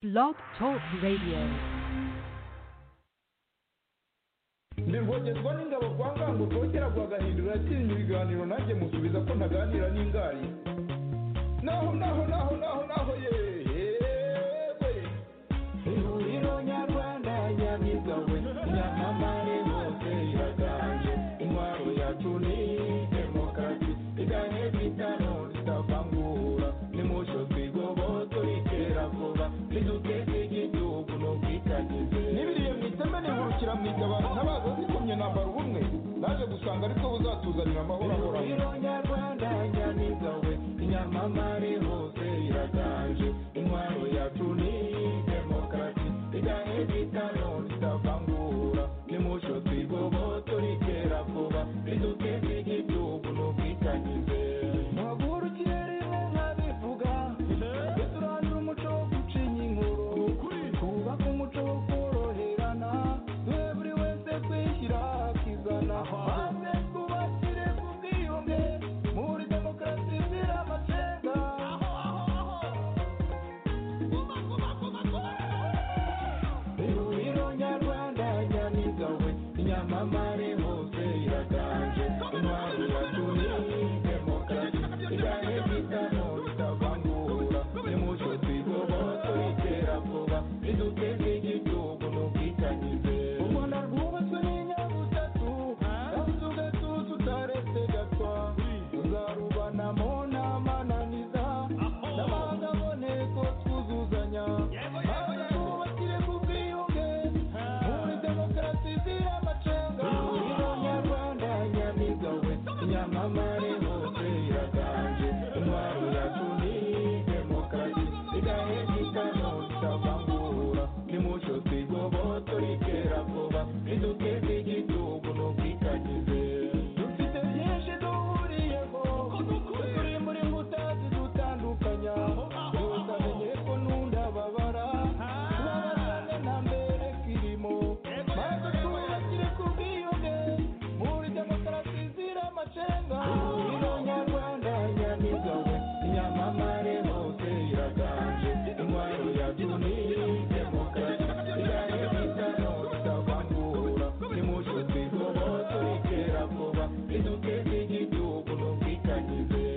Blog Talk Radio. nirwogerwa n'ingabo kwa ngango rwogera rwagahindura atinya ibiganiro nanjye musubiza ko ntaganira n'ingari naho naho naho naho naho yewe ihuriro nyarwanda nyamigawe nyamamare hose iraganje intwaro yacu ni demokarasi iganye bitano zitavangura nimusho twigoboto itera vuba niduteze igihugu n'ubwitangize n'ibiriye mu iteme nihurukira mu itabaro ntabaza zikomye nambara ubumwe naje gusanga aribwo buzatuzanira amahoro ahoraho nyarwanda nyamigawe nyamamare hose iraganje intwaro yacu ni demokarasi iganye bitano zitavangura nimusho twigoboto ritera vuba riduteze igihugu n'ubwitangize muhagurukire rimwe nkabivuga tujye turandura umuco wo gucinya inkuru twubake umuco wo koroherana duhe buri wese kwishyira akizana maze twubakire ku bwiyunge muri demokarasi izira amacenga ihuriro nyarwanda nyamigawe nyamamare hose iraganje intwaro yacu ni demokarasi iganye bitano bitavangura nimucyo twigoboto itera vuba riduteze igihugu n'ubwitangize u rwanda rwubatswe n'inyabutatu kandi ugatuza utaretse gatwa tuzarubanamo n'amananiza n'amangaboneko twuzuzanya maze twubakire ku bwiyunge muri demokarasi izira amacenga ihuriro nyarwanda nyamigawe nyamamare hose iraganje intwaro yacu ni demokarasi igahe gitano itavangura nimucyo twigoboto ritera vuba riduteze igihugu n'ubwitangize dufite byinshi duhuriyeho turi muri nkuta zidutandukanya utamenye ko n'undi ababara tubabazane na mbere kirimo maze twubakire ku bwiyunge muri demokarasi izira amacenga ihuriro nyarwanda nyamigawe nyamamare hose iraganje intwaro yacu ni demokarasi igahe bitano bitavangura nimucyo twigoboto ritera vuba riduteze igihugu n'ubwitangize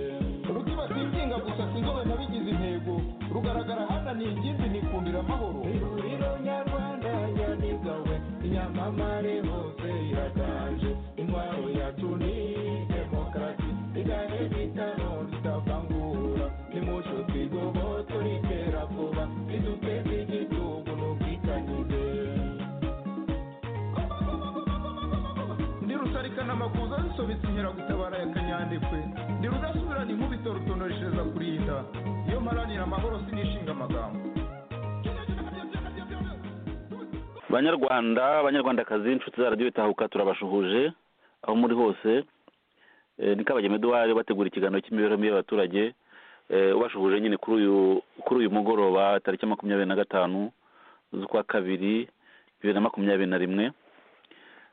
rukiba twinginga gusa sinzobe nabigize intego rugaragara hana ni ingimbi nikundira amahoro ihuriro nyarwanda nyamigawe nyamamare hose iraganje intwaro yacu ni demokarasi igahe bitano zitavangura nimucyo twigoboto ritera vuba riduteze igihugu n'ubwitangize ndi rusarikana amakuza zisobetse inkeragutabara ya kanyandekwe ndi rudasubirana inkubito rutonoreshereza kurinda iyo mparanira amahoro sinishinga amagambo banyarwanda banyarwandakazi inshuti za radiyo itahuka turabashuhuje aho muri hose Eh, ni kabagema eduwari bategura ikiganiro cy'imibereho mibi y'abaturage Eh, ubashuhuje nyine kuri uyu kuri uyu mugoroba tariki makumyabiri na gatanu z'ukwa kabiri bibiri na makumyabiri na rimwe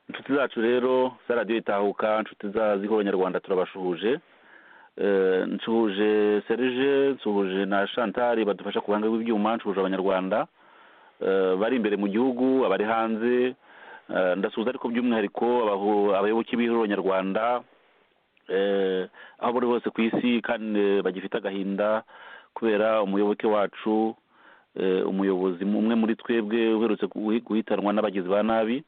inshuti zacu rero za radiyo itahuka inshuti za zihora nyarwanda turabashuhuje Eh, nsuhuje serge nsuhuje na chantari badufasha ku ruhande rw'ibyuma nsuhuje abanyarwanda eh, bari imbere mu gihugu abari hanze eh, ndasuhuza ariko by'umwihariko abahu- abayoboke b'ihuriro nyarwanda eh, aho bari hose ku isi kandi eh, bagifite agahinda kubera umuyoboke wacu eh, umuyobozi umwe muri twebwe uherutse guhi- guhitanwa n'abagizi ba nabi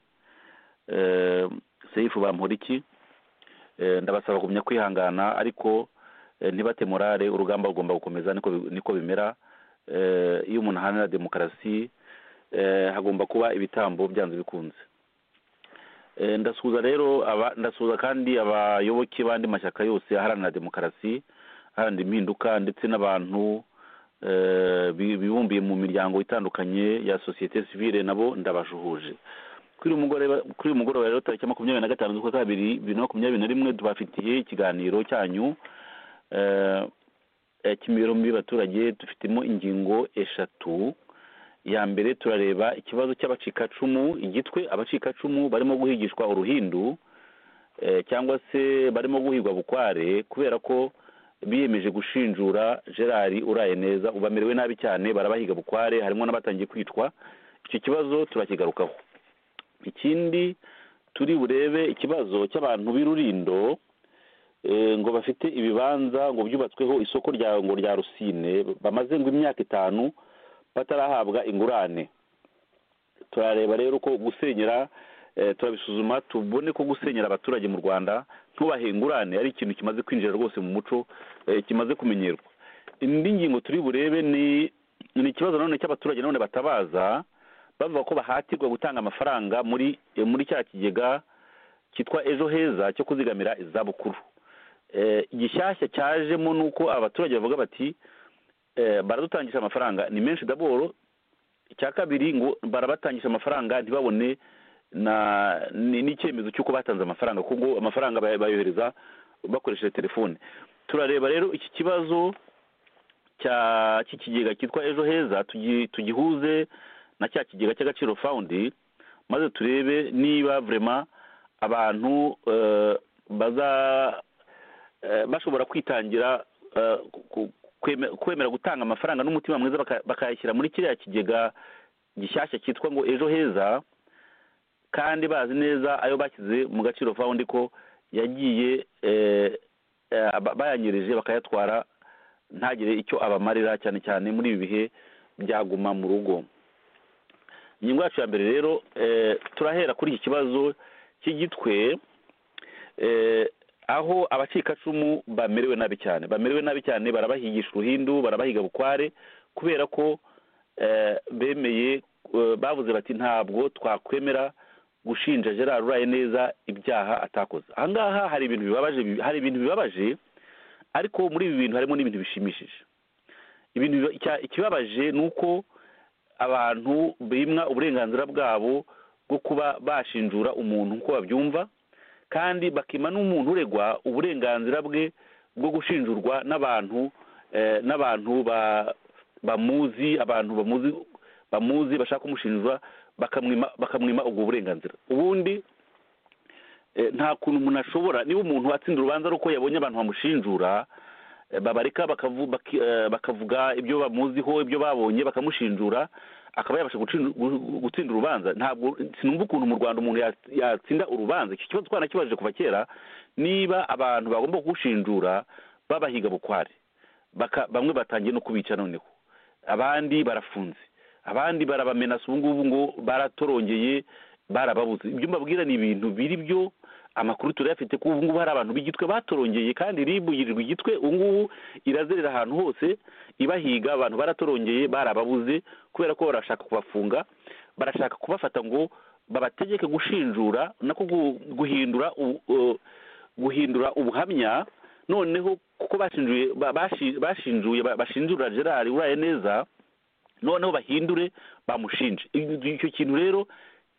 eh, seifu bamporiki Eh, ndabasaba kugumya kwihangana ariko eh, ntibate morale urugamba rugomba gukomeza niko bi- niko bimera Eh, iyo umuntu ahanira demokarasi eh, hagomba kuba ibitambo byanze bikunze Eh, ndasuhuza rero aba- ndasuhuza kandi abayoboke b'andi mashyaka yose aharanira demokarasi aharanira impinduka ndetse n'abantu eh, bi- bibumbiye mu miryango itandukanye ya sosiyete sivile nabo ndabajuhuje kuri uyu mugoroba kuri uyu mugoroba rero tariki makumyabiri na gatanu z'ukwa kabiri bibiri na makumyabiri na rimwe tubafitiye ikiganiro cyanyu eh, eh, cy'imibereho mibi y'abaturage dufitemo ingingo eshatu ya mbere turareba ikibazo cy'abacikacumu igitwe abacikacumu barimo guhigishwa uruhindu eh, cyangwa se barimo guhigwa bukware kubera ko biyemeje gushinjura gerard uraye neza ubu bamerewe nabi cyane barabahiga bukware harimo n'abatangiye kwitwa icyo kibazo turakigarukaho ikindi turi burebe ikibazo cy'abantu b'irurindo eh, ngo bafite ibibanza ngo byubatsweho isoko rya ngo rya rusine bamaze ngo imyaka itanu batarahabwa ingurane turareba rero ko gusenyera eh, turabisuzuma tubone ko gusenyera abaturage mu rwanda ntubahe ingurane ari ikintu kimaze kwinjira rwose mu muco eh, kimaze kumenyerwa indi ngingo turi burebe ni ni ikibazo nanone cy'abaturage nanone batabaza bavuga ko bahatirwa gutanga amafaranga muri eh, muri cya kigega cyitwa ejo heza cyo kuzigamira izabukuru Eh, igishyashya cyajemo ni uko abaturage bavuga bati eh, baradutangisha amafaranga ni menshi daboro icya kabiri ngo barabatangisha amafaranga ntibabone na ni- n'icyemezo cy'uko batanze amafaranga kuko amafaranga bay- bayohereza bakoresheje telefone turareba rero iki kibazo cya cy'ikigega cyitwa ejo heza tugi- tugihuze na cya kigega cy'agaciro fawundi maze turebe niba vurema abantu eh, baza eh, bashobora kwitangira eh, ku- kweme- kwemera gutanga amafaranga n'umutima mwiza baka- bakayashyira muri kiriya kigega gishyashya cyitwa ngo ejo heza kandi bazi neza ayo bashyize mu gaciro fawundi ko yagiye eh, eh, ba- bayanyerije bakayatwara ntagire icyo abamarira cyane cyane muri ibi bihe byaguma mu rugo ingingo yacu ya mbere rero eh, turahera kuri iki kibazo cy'igitwe eh, aho abacikacumu bamerewe nabi cyane bamerewe nabi cyane barabahigisha uruhindu barabahiga bukware kubera ko eh, bemeye eh, bavuze bati ntabwo twakwemera gushinja gerard uraye neza ibyaha atakoze ahangaha hari ibintu bibabaje hari ibintu bibabaje ariko muri ibi bintu harimo n'ibintu bishimishije ibintu biba- icya- ikibabaje ni uko abantu bimwa uburenganzira bwabo bwo kuba bashinjura umuntu uko babyumva kandi bakima n'umuntu uregwa uburenganzira bwe bwo gushinjurwa n'abantu eh, n'abantu ba- bamuzi abantu bamuzi bamuzi bashaka kumushinjura bakamwima bakamwima ubwo burenganzira ubundi eh, nta kuntu umuntu ashobora niba umuntu atsinda urubanza ari uko yabonye abantu bamushinjura eh, babareka bakavu- baki- eh, bakavuga ibyo bamuziho ibyo babonye bakamushinjura akaba yabasha gucin- gu- gutsinda urubanza ntabwo sinumva ukuntu mu rwanda umuntu yats- yatsinda urubanza iki kibazo twanakibajije kuva kera niba abantu bagomba kugushinjura babahiga bukware baka bamwe batangiye no kubica noneho abandi barafunze abandi barabamenasa ubu ngubu ngo baratorongeye barababuze ibyo mbabwira ni ibintu biri byo amakuru turayafite ko ubu ngubu hari abantu b'igitwe batorongeye kandi rib yirirwa igitwe ubu ngubu irazerera ahantu hose ibahiga abantu baratorongeye barababuze kubera ko barashaka kubafunga barashaka kubafata ngo babategeke gushinjura nako gu- guhindura u- u- guhindura ubuhamya noneho kuko bashinjuye ba- bashi- bashinjuye ba- bashinjura gerard uraye neza noneho bahindure bamushinje Icyo- icyo kintu rero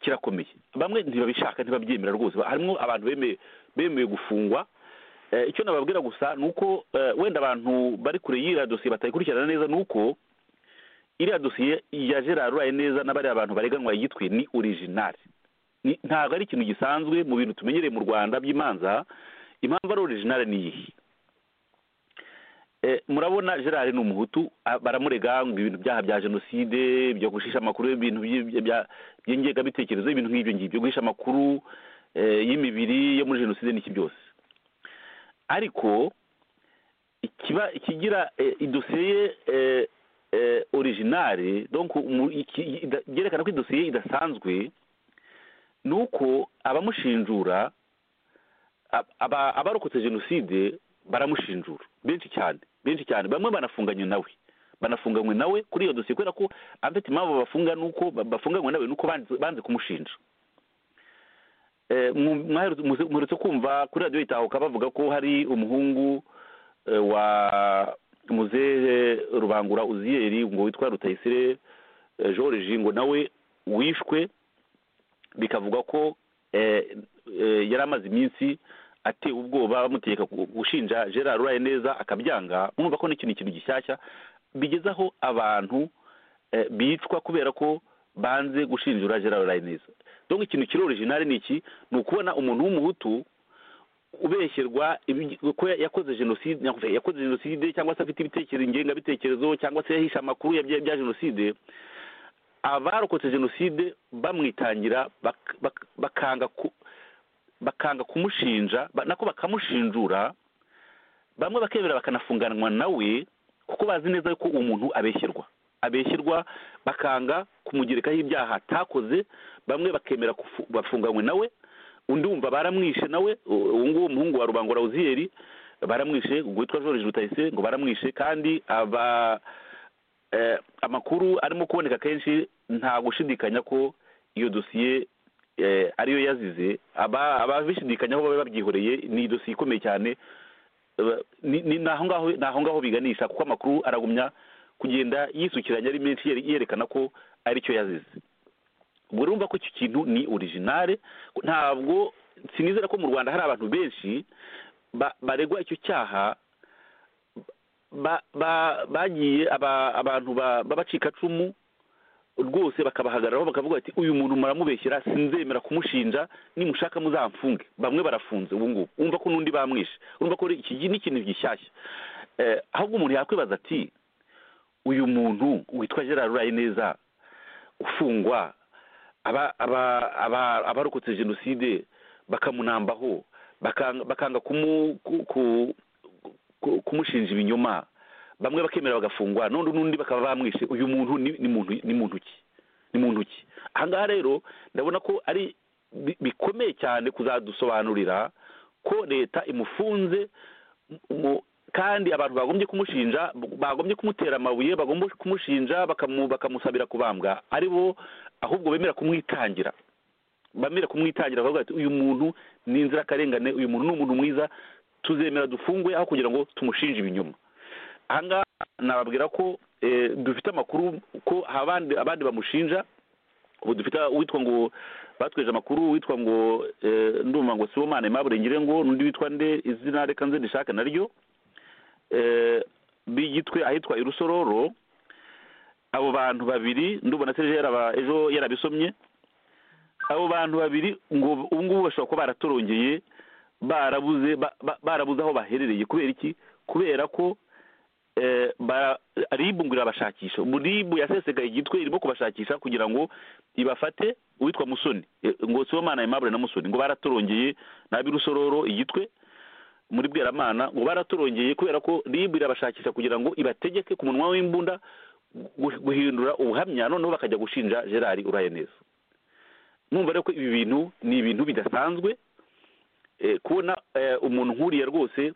kirakomeye bamwe ntibabishaka ntibabyemera rwose Ba- harimo abantu bemeye bemeye gufungwa Eh, icyo nababwira gusa ni uko eh, wenda abantu bari kure y'iriya dosiye batayikurikirana neza ni uko iriya dosiye ya gerard uraye neza n'abariya bantu bareganwa igitwe ni original Ni- ntabwo ari ikintu gisanzwe mu bintu tumenyereye mu rwanda by'imanza impamvu ari original ni iyihe Eh, murabona gerard ni umuhutu a- baramurega ngo ibintu byaha bya jenoside byo gushisha amakuru ibintu by- bya- by'ingengabitekerezo ibintu nk'ibyo ngibyo guhisha amakuru eh, y'imibiri yo muri jenoside n'iki byose ariko ikiba ikigira eh, idosiye ye eh, eh, originale donc umu- iki- ida- byerekana ko idosiye idasanzwe ni uko abamushinjura ab- aba- abarokotse jenoside baramushinjura benshi cyane benshi cyane bamwe banafunganywe nawe banafunganywe nawe kuri iyo dosiye kubera ko afite impamvu bafunga nuko ba- bafunganywe nawe nuko banze- banze kumushinja Eh, mwu- mwaherutse- muze- muherutse kumva kuri radiyo itahuka bavuga ko hari umuhungu eh, wa muzehe rubangura uziyeri ngo witwa rutayisire eh, george ngo nawe wishwe bikavugwa ko eh, eh, yari amaze iminsi atewe ubwoba bamutegeka gu- gushinja gerard uraye neza akabyanga mwumva ko n'ikintu ikintu gishyashya bigeze aho abantu eh, bicwa kubera ko banze gushinjura gerard uraye neza donc ikintu kiri original ni iki ni ukubona umuntu w'umuhutu ubeshyerwa ibi- ko ya- yakoze jenoside nakuvuga, yakoze jenoside cyangwa se afite ibitekerezo ingengabitekerezo cyangwa se yahisha amakuru ya bya bya jenoside abarokotse jenoside bamwitangira bak- bak- bakanga ku- bakanga kumushinja ba- nako bakamushinjura bamwe bakemera bakanafunganwa nawe kuko bazi neza yuko uwo muntu abeshyerwa abeshyerwa bakanga kumugerekaho ibyaha atakoze bamwe bakemera kufu- bafunganywe nawe undi wumva baramwishe nawe u- uwo nguwo umuhungu wa rubangura uziyeri baramwishe witwa george rutayise ngo baramwishe kandi aba eh, amakuru arimo kuboneka kenshi nta gushidikanya ko iyo dosiye eh, ariyo yazize aba ababishidikanyaho baba babyihoreye ni dosiye ikomeye cyane Eh, ni ni- ni aho ngaho ni aho ngaho biganisha kuko amakuru aragumya kugenda yisukiranya ari menshi yere- yerekana ko aricyo yazize ubwo urumva ko icyo kintu ni originale ntabwo sinizera ko mu rwanda hari abantu benshi ba- baregwa icyo cyaha ba- ba- bagiye aba- abantu ba- b'abacikacumu rwose bakabahagararaho bakavuga bati uyu muntu muramubeshyera sinzemera kumushinja nimushaka muzamfunge bamwe barafunze ubu ngubu wumva ko n'undi bamwishe urumva ko iki gi- ni ikintu gishyashya Eh, ahubwo umuntu yakwibaza ati uyu muntu witwa gerard urayineza ufungwa aba aba aba abarokotse jenoside bakamunambaho bakanga bakanga kumu ku- ku- ku- kumushinja ibinyoma bamwe bakemera bagafungwa none n'undi bakaba bamwishe uyu muntu ni ni muntu ni muntu ki ni muntu ki aha ngaha rero ndabona ko ari bi- bikomeye cyane kuzadusobanurira ko leta imufunze mu- kandi abantu bagombye kumushinja bagombye kumutera amabuye bagomba kumushinja bakamu- bakamusabira kubambwa ari bo ahubwo bemera kumwitangira bamira kumwitangira bavuga bati uyu muntu ni inzirakarengane uyu muntu ni umuntu mwiza tuzemera dufungwe aho kugira ngo tumushinje ibinyoma aha ngaha nababwira ko eh, dufite amakuru ko hari abandi abandi bamushinja ubu dufite uwitwa ngo batweje amakuru uwitwa ngo eh, ndumva ngo sibomana aimable ngirengo n'undi witwa nde izina reka nze ndishake naryo eh, b'igitwe ahitwa irusororo abo bantu babiri ndubona serge yaraba ejo yarabisomye abo bantu babiri ngo ubu ngubu bashobora kuba baratorongeye barabuze ba- ba- barabuze aho baherereye kubera iki kubera ko eh, ba- ribu ngo irabashakisha ubu ribu yasesekaye igitwe irimo kubashakisha kugira ngo ibafate uwitwa musoni eh, ngo sibomana aimable na musoni ngo baratorongeye n'abirusororo igitwe muri bweramana ngo baratorongeye kubera ko ribu irabashakisha kugira ngo ibategeke ku munwa w'imbunda gu- guhindura ubuhamya noneho bakajya gushinja gerard uraye neza numva rero ko ibi bintu ni ibintu bidasanzwe eh, kubona eh, umuntu nk'uriya rwose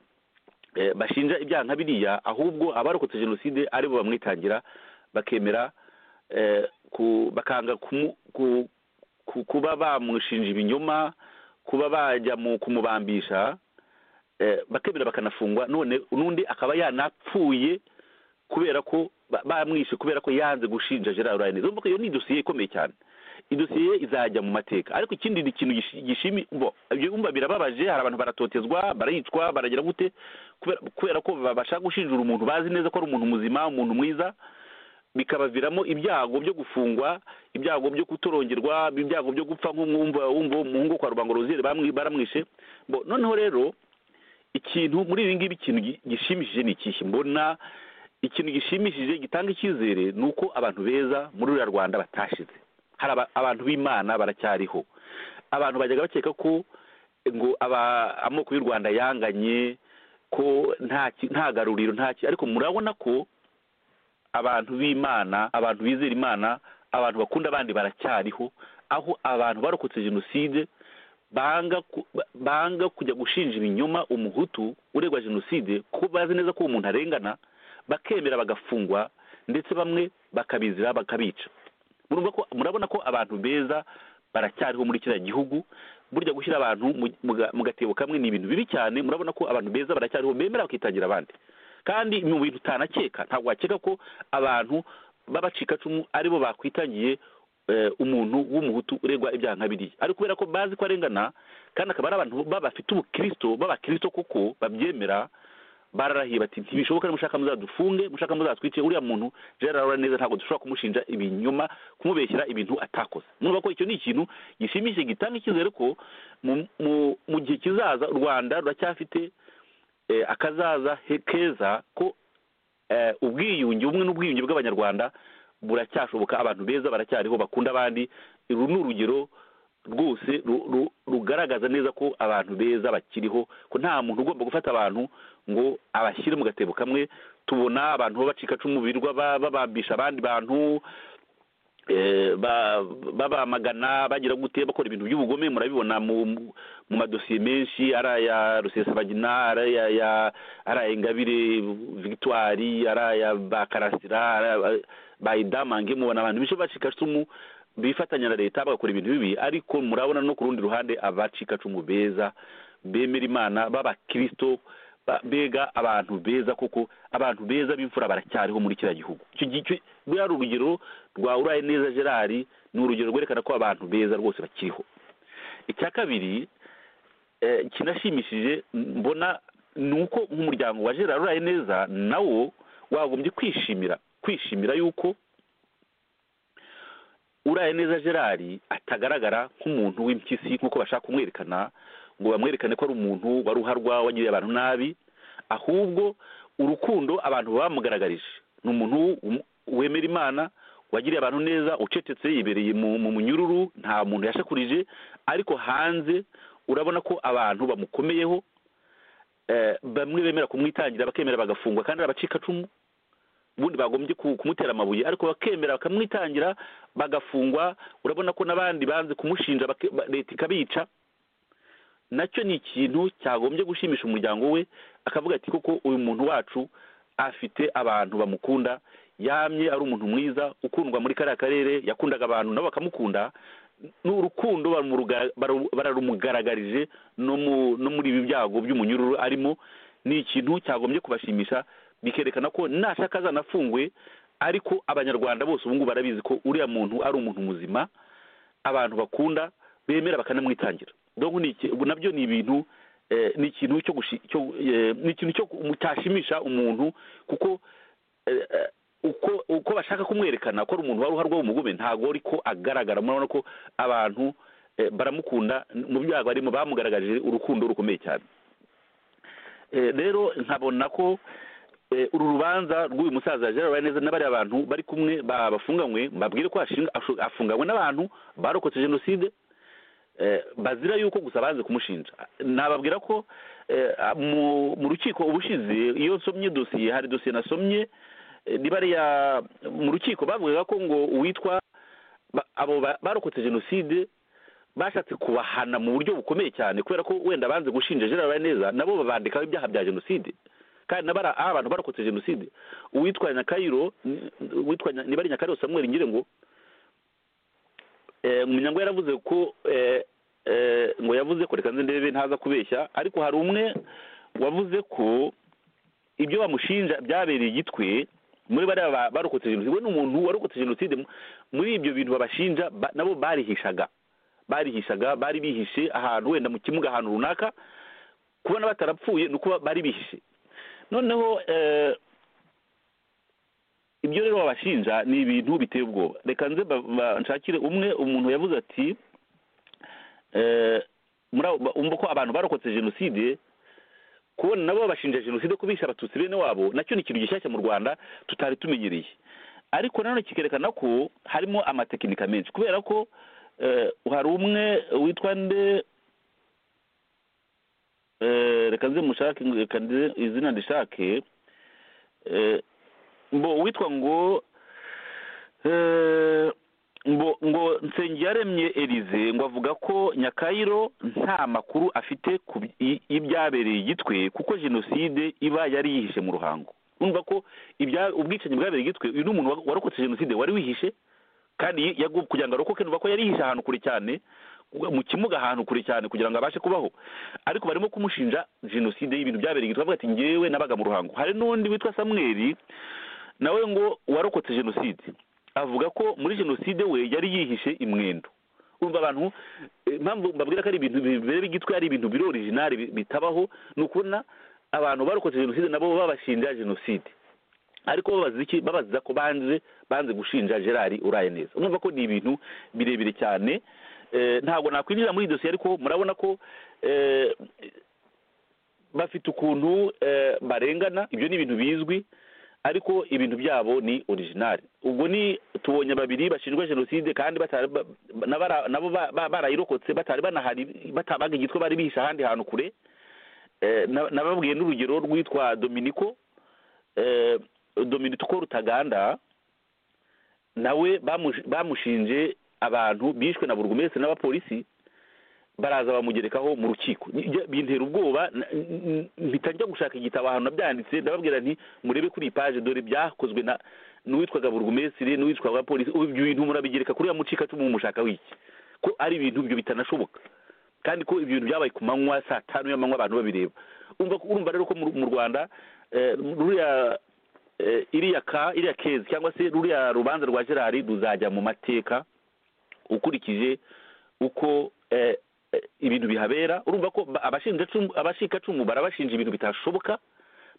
eh, bashinja ibyaha nka biriya ahubwo abarokotse jenoside ari bo bamwitangira bakemera eh, ku- bakanga kumu- ku- ku- kuba bamushinja ibinyoma kuba bajya mu kumubambisha eh, bakemera bakanafungwa none n'undi akaba yanapfuye kubera ko ba- bamwishe kubera ko yanze gushinja gerard ryaneza urumva ko iyo ni idosiye ikomeye cyane idosiye izajya mu mateka ariko ikindi ni ikintu gishi- gishimi bo ibyo wumva birababaje hari abantu baratotezwa barayicwa baragira gute kubera- kubera ko babasha gushinjura umuntu bazi neza ko ari umuntu muzima umuntu mwiza bikabaviramo ibyago byo gufungwa ibyago byo kutorongerwa ibyago byo gupfa nk'umwumva wumva umuhungu kwa rubango roziyeri bamwi- baramwishe bo noneho rero ikintu muri ibi ngibi ikintu gi- gishimishije ni ikihe mbona ikintu gishimishije gitanga icyizere ni uko abantu beza muri ruriya rwanda batashize hari aba- abantu b'imana baracyariho abantu bajyaga bakeka ko ngo aba- amoko y'u rwanda yanganye ko nta ki- nta garuriro nta ki ariko murabona ko abantu b'imana abantu bizera imana abantu bakunda abandi baracyariho aho abantu barokotse jenoside banga ku- ba- banga kujya gushinja ibinyoma umuhutu uregwa jenoside kuko bazi neza ko uwo muntu arengana bakemera bagafungwa ndetse bamwe bakabizira bakabica murumva ko murabona ko abantu beza baracyariho muri kiriya gihugu burya gushyira abantu mu- mu ga- mu gatebo kamwe ni ibintu bibi cyane murabona ko abantu beza baracyariho bemera bakitangira abandi kandi mu bintu utanakeka ntabwo wakeka ko abantu b'abacikacumu aribo bakwitangiye eh, umuntu w'umuhutu uregwa ibyaha nka biriya ariko kubera ko bazi ko arengana kandi akaba ari abantu baba bafite ubukristo b'abakristo kuko babyemera bararahiye bati ntibishoboka nimushaka muzadufunge mushaka muzatwice uriya muntu gerard arora neza ntabwo dushobora kumushinja ibinyoma kumubeshyira ibintu atakoze mwumva ko icyo ni ikintu gishimishije gitanga icyizere ko mu- mu- mu gihe kizaza u rwanda ruracyafite eh, akazaza he- keza ko eh, ubwiyunge ubumwe n'ubwiyunge bw'abanyarwanda buracyashoboka abantu beza baracyariho bakunda abandi uru ni urugero rwose ru- ru- rugaragaza neza ko abantu beza bakiriho ko nta muntu ugomba gufata abantu ngo abashyire mu gatebo kamwe tubona abantu babacikacumu birirwa ba- babambisha abandi bantu eh, ba- babamagana bagira gute bakora ibintu by'ubugome murabibona mu mu madosiye menshi ari aya rusesabagina ari aya ya- ari aya ingabire victoire ari aya bakarasira ari aya bayidamange mubona abantu benshi bacikacumu bifatanya na leta bagakora ibintu bibi ariko murabona no ku rundi ruhande abacikacumu beza bemera imana b'abakirisito ba- mbega abantu beza koko abantu beza b'imfura baracyariho muri kiriya gihugu icyo gihe icyo- buriya ari urugero rwa uraye neza gerard ni urugero rwerekana ko abantu beza rwose bakiriho icya kabiri eh, kinashimishije mbona ni uko nk'umuryango wa gerard uraye neza nawo wagombye kwishimira kwishimira yuko uraye neza gerard atagaragara nk'umuntu w'impyisi nk'uko bashaka kumwerekana ngo bamwerekane ko ari umuntu wari uharwa wagiriye abantu nabi ahubwo urukundo abantu bamugaragarije ni umuntu wum- wemera imana wagiriye abantu neza ucecetse yibereye mu mu munyururu nta muntu yashakurije ariko hanze urabona ko abantu bamukomeyeho eh, bamwe bemera kumwitangira bakemera bagafungwa kandi ari abacikacumu ubundi bagombye ku- kumutera amabuye ariko bakemera bakamwitangira bagafungwa urabona ko n'abandi banze kumushinja bake- ba- leta ikabica nacyo ni ikintu cyagombye gushimisha umuryango we akavuga ati koko uyu muntu wacu afite abantu bamukunda yamye ari umuntu mwiza ukundwa muri kariya karere yakundaga abantu nabo bakamukunda n'urukundo barumuruga- baru- bararumugaragarije no mu- no muri ibi byago by'umunyururu arimo ni ikintu cyagombye kubashimisha bikerekana ko nashaka azanafungwe ariko abanyarwanda bose ubu ngubu barabizi ko uriya muntu ari umuntu muzima abantu bakunda bemera bakanamwitangira donc ni iki- ubu nabyo ni ibintu eh, ni ikintu cyo gushi- cyo eh, ni ikintu cyo ku- cyashimisha umuntu kuko eh, eh, uko uko bashaka kumwerekana ko ari umuntu wari uharwa w'umugume ntabwo ariko agaragara murabona ko abantu eh, baramukunda mu byago barimo bamugaragarije urukundo rukomeye cyane Eh, rero nkabona ko eh, uru rubanza rw'uyu musaza Gerard neza n'abariya bantu bari kumwe ba- bafunganywe mbabwire ko ashinga- ashu- afunganywe n'abantu barokotse jenoside eh, bazira yuko gusa bazi kumushinja nababwira ko eh, mu mu rukiko ubushize iyo nsomye dosiye hari dosiye nasomye eh, ni bariya mu rukiko bavugaga ko ngo uwitwa ba- abo ba- barokotse jenoside bashatse kubahana mu buryo bukomeye cyane kubera ko wenda banze gushinja Gerard neza nabo babandikaho ibyaha bya jenoside kandi n'abari aho abantu barokotse jenoside uwitwa nyakayiro ni- uwitwa Nya- nibari nyakayiro samuel nyirengo eh, Munyango yaravuze ko eh, eh, ngo yavuze ko reka nze ndebe ntaza kubeshya ariko hari umwe wavuze ko ibyo bamushinja byabereye igitwe muri bariya ba- barokotse jenoside we ni umuntu warokotse jenoside mu- muri ibyo bintu babashinja ba- nabo barihishaga barihishaga bari bihishe ahantu wenda mu kimuga ahantu runaka kubona batarapfuye ni uko bari bihishe noneho eh, ibyo rero babashinja ni ibintu biteye ubwoba reka nze ba- ba- nshakire umwe umuntu yavuze ati eh, muri abo- ba- umva ko abantu barokotse jenoside kubona nabo babashinja jenoside ko bishe abatutsi bene wabo nacyo ni ikintu gishyashya mu rwanda tutari tumenyereye ariko nanone kikerekana ko harimo amatekinika menshi kubera ko eh, hari umwe witwa nde eh, reka nze mushake reka nze izina ndishake eh, mbo witwa ngo eh, mbo ngo nsengiyaremye elize ngo avuga ko nyakayiro nta makuru afite ku bi- y- y'ibyabereye igitwe kuko jenoside iba yari yihishe mu ruhango urumva ko ibya ubwicanyi bwabereye igitwe uyu ni umuntu wa- warokotse jenoside wari wihishe kandi yagu- kugira ngo arokoke nuva ko yarihishe ahantu kure cyane mu kimuga ahantu kure cyane kugira ngo abashe kubaho ariko barimo kumushinja jenoside y'ibintu byabereye igitwe avuga ati ngewe nabaga mu ruhango hari n'undi witwa samweri nawe ngo warokotse jenoside avuga ko muri jenoside we yari yihishe imwendo urumva abantu eh, impamvu mbabwira ko ari ibintu bibera igitwe ari ibintu biri orijinali bitabaho ni ukubona abantu barokotse jenoside nabo babashinja jenoside ariko babaza iki babaza ko banze banze gushinja gerard uraye neza mwumva ko ni ibintu birebire cyane Eh, ntabwo nakwinjira muri iyi dosiye ariko murabona ko eh, bafite ukuntu eh, barengana ibyo ni ibintu bizwi ariko ibintu byabo ni original ubwo ni tubonye babiri bashinjwa jenoside kandi batari ba- ba- nabara- nabo ba- ba- barayirokotse batari banahari batabaga igitwe bari bihishe ahandi hantu kure Eh, na- nababwiye n'urugero rwitwa dominiko eh, dominiko rutaganda nawe bamush- bamushinje abantu bishwe na burugumesitiri n'abapolisi baraza bamugerekaho mu rukiko Njya- bintera ubwoba na- n- n- mpita njya gushaka igitabo ahantu nabyanditse ndababwira nti murebe kuri iyi paje dore byakozwe na n'uwitwaga burugumesitiri n'uwitwaga polisi ubu ibyo bintu murabigereka kuri ya mucikacumu mumushaka wiki ko ari ibintu ibyo bitanashoboka kandi ko ibyo bintu byabaye ku manywa saa tanu y'amanywa abantu babireba umva urumva rero ko mu mu rwanda eh, ruriya eh, iriya ka iriya kezi cyangwa se ruriya rubanza rwa gerari ruzajya mu mateka ukurikije uko eh, eh, ibintu bihabera urumva ko ba- abashinjacumu abashikacumu barabashinja ibintu bitashoboka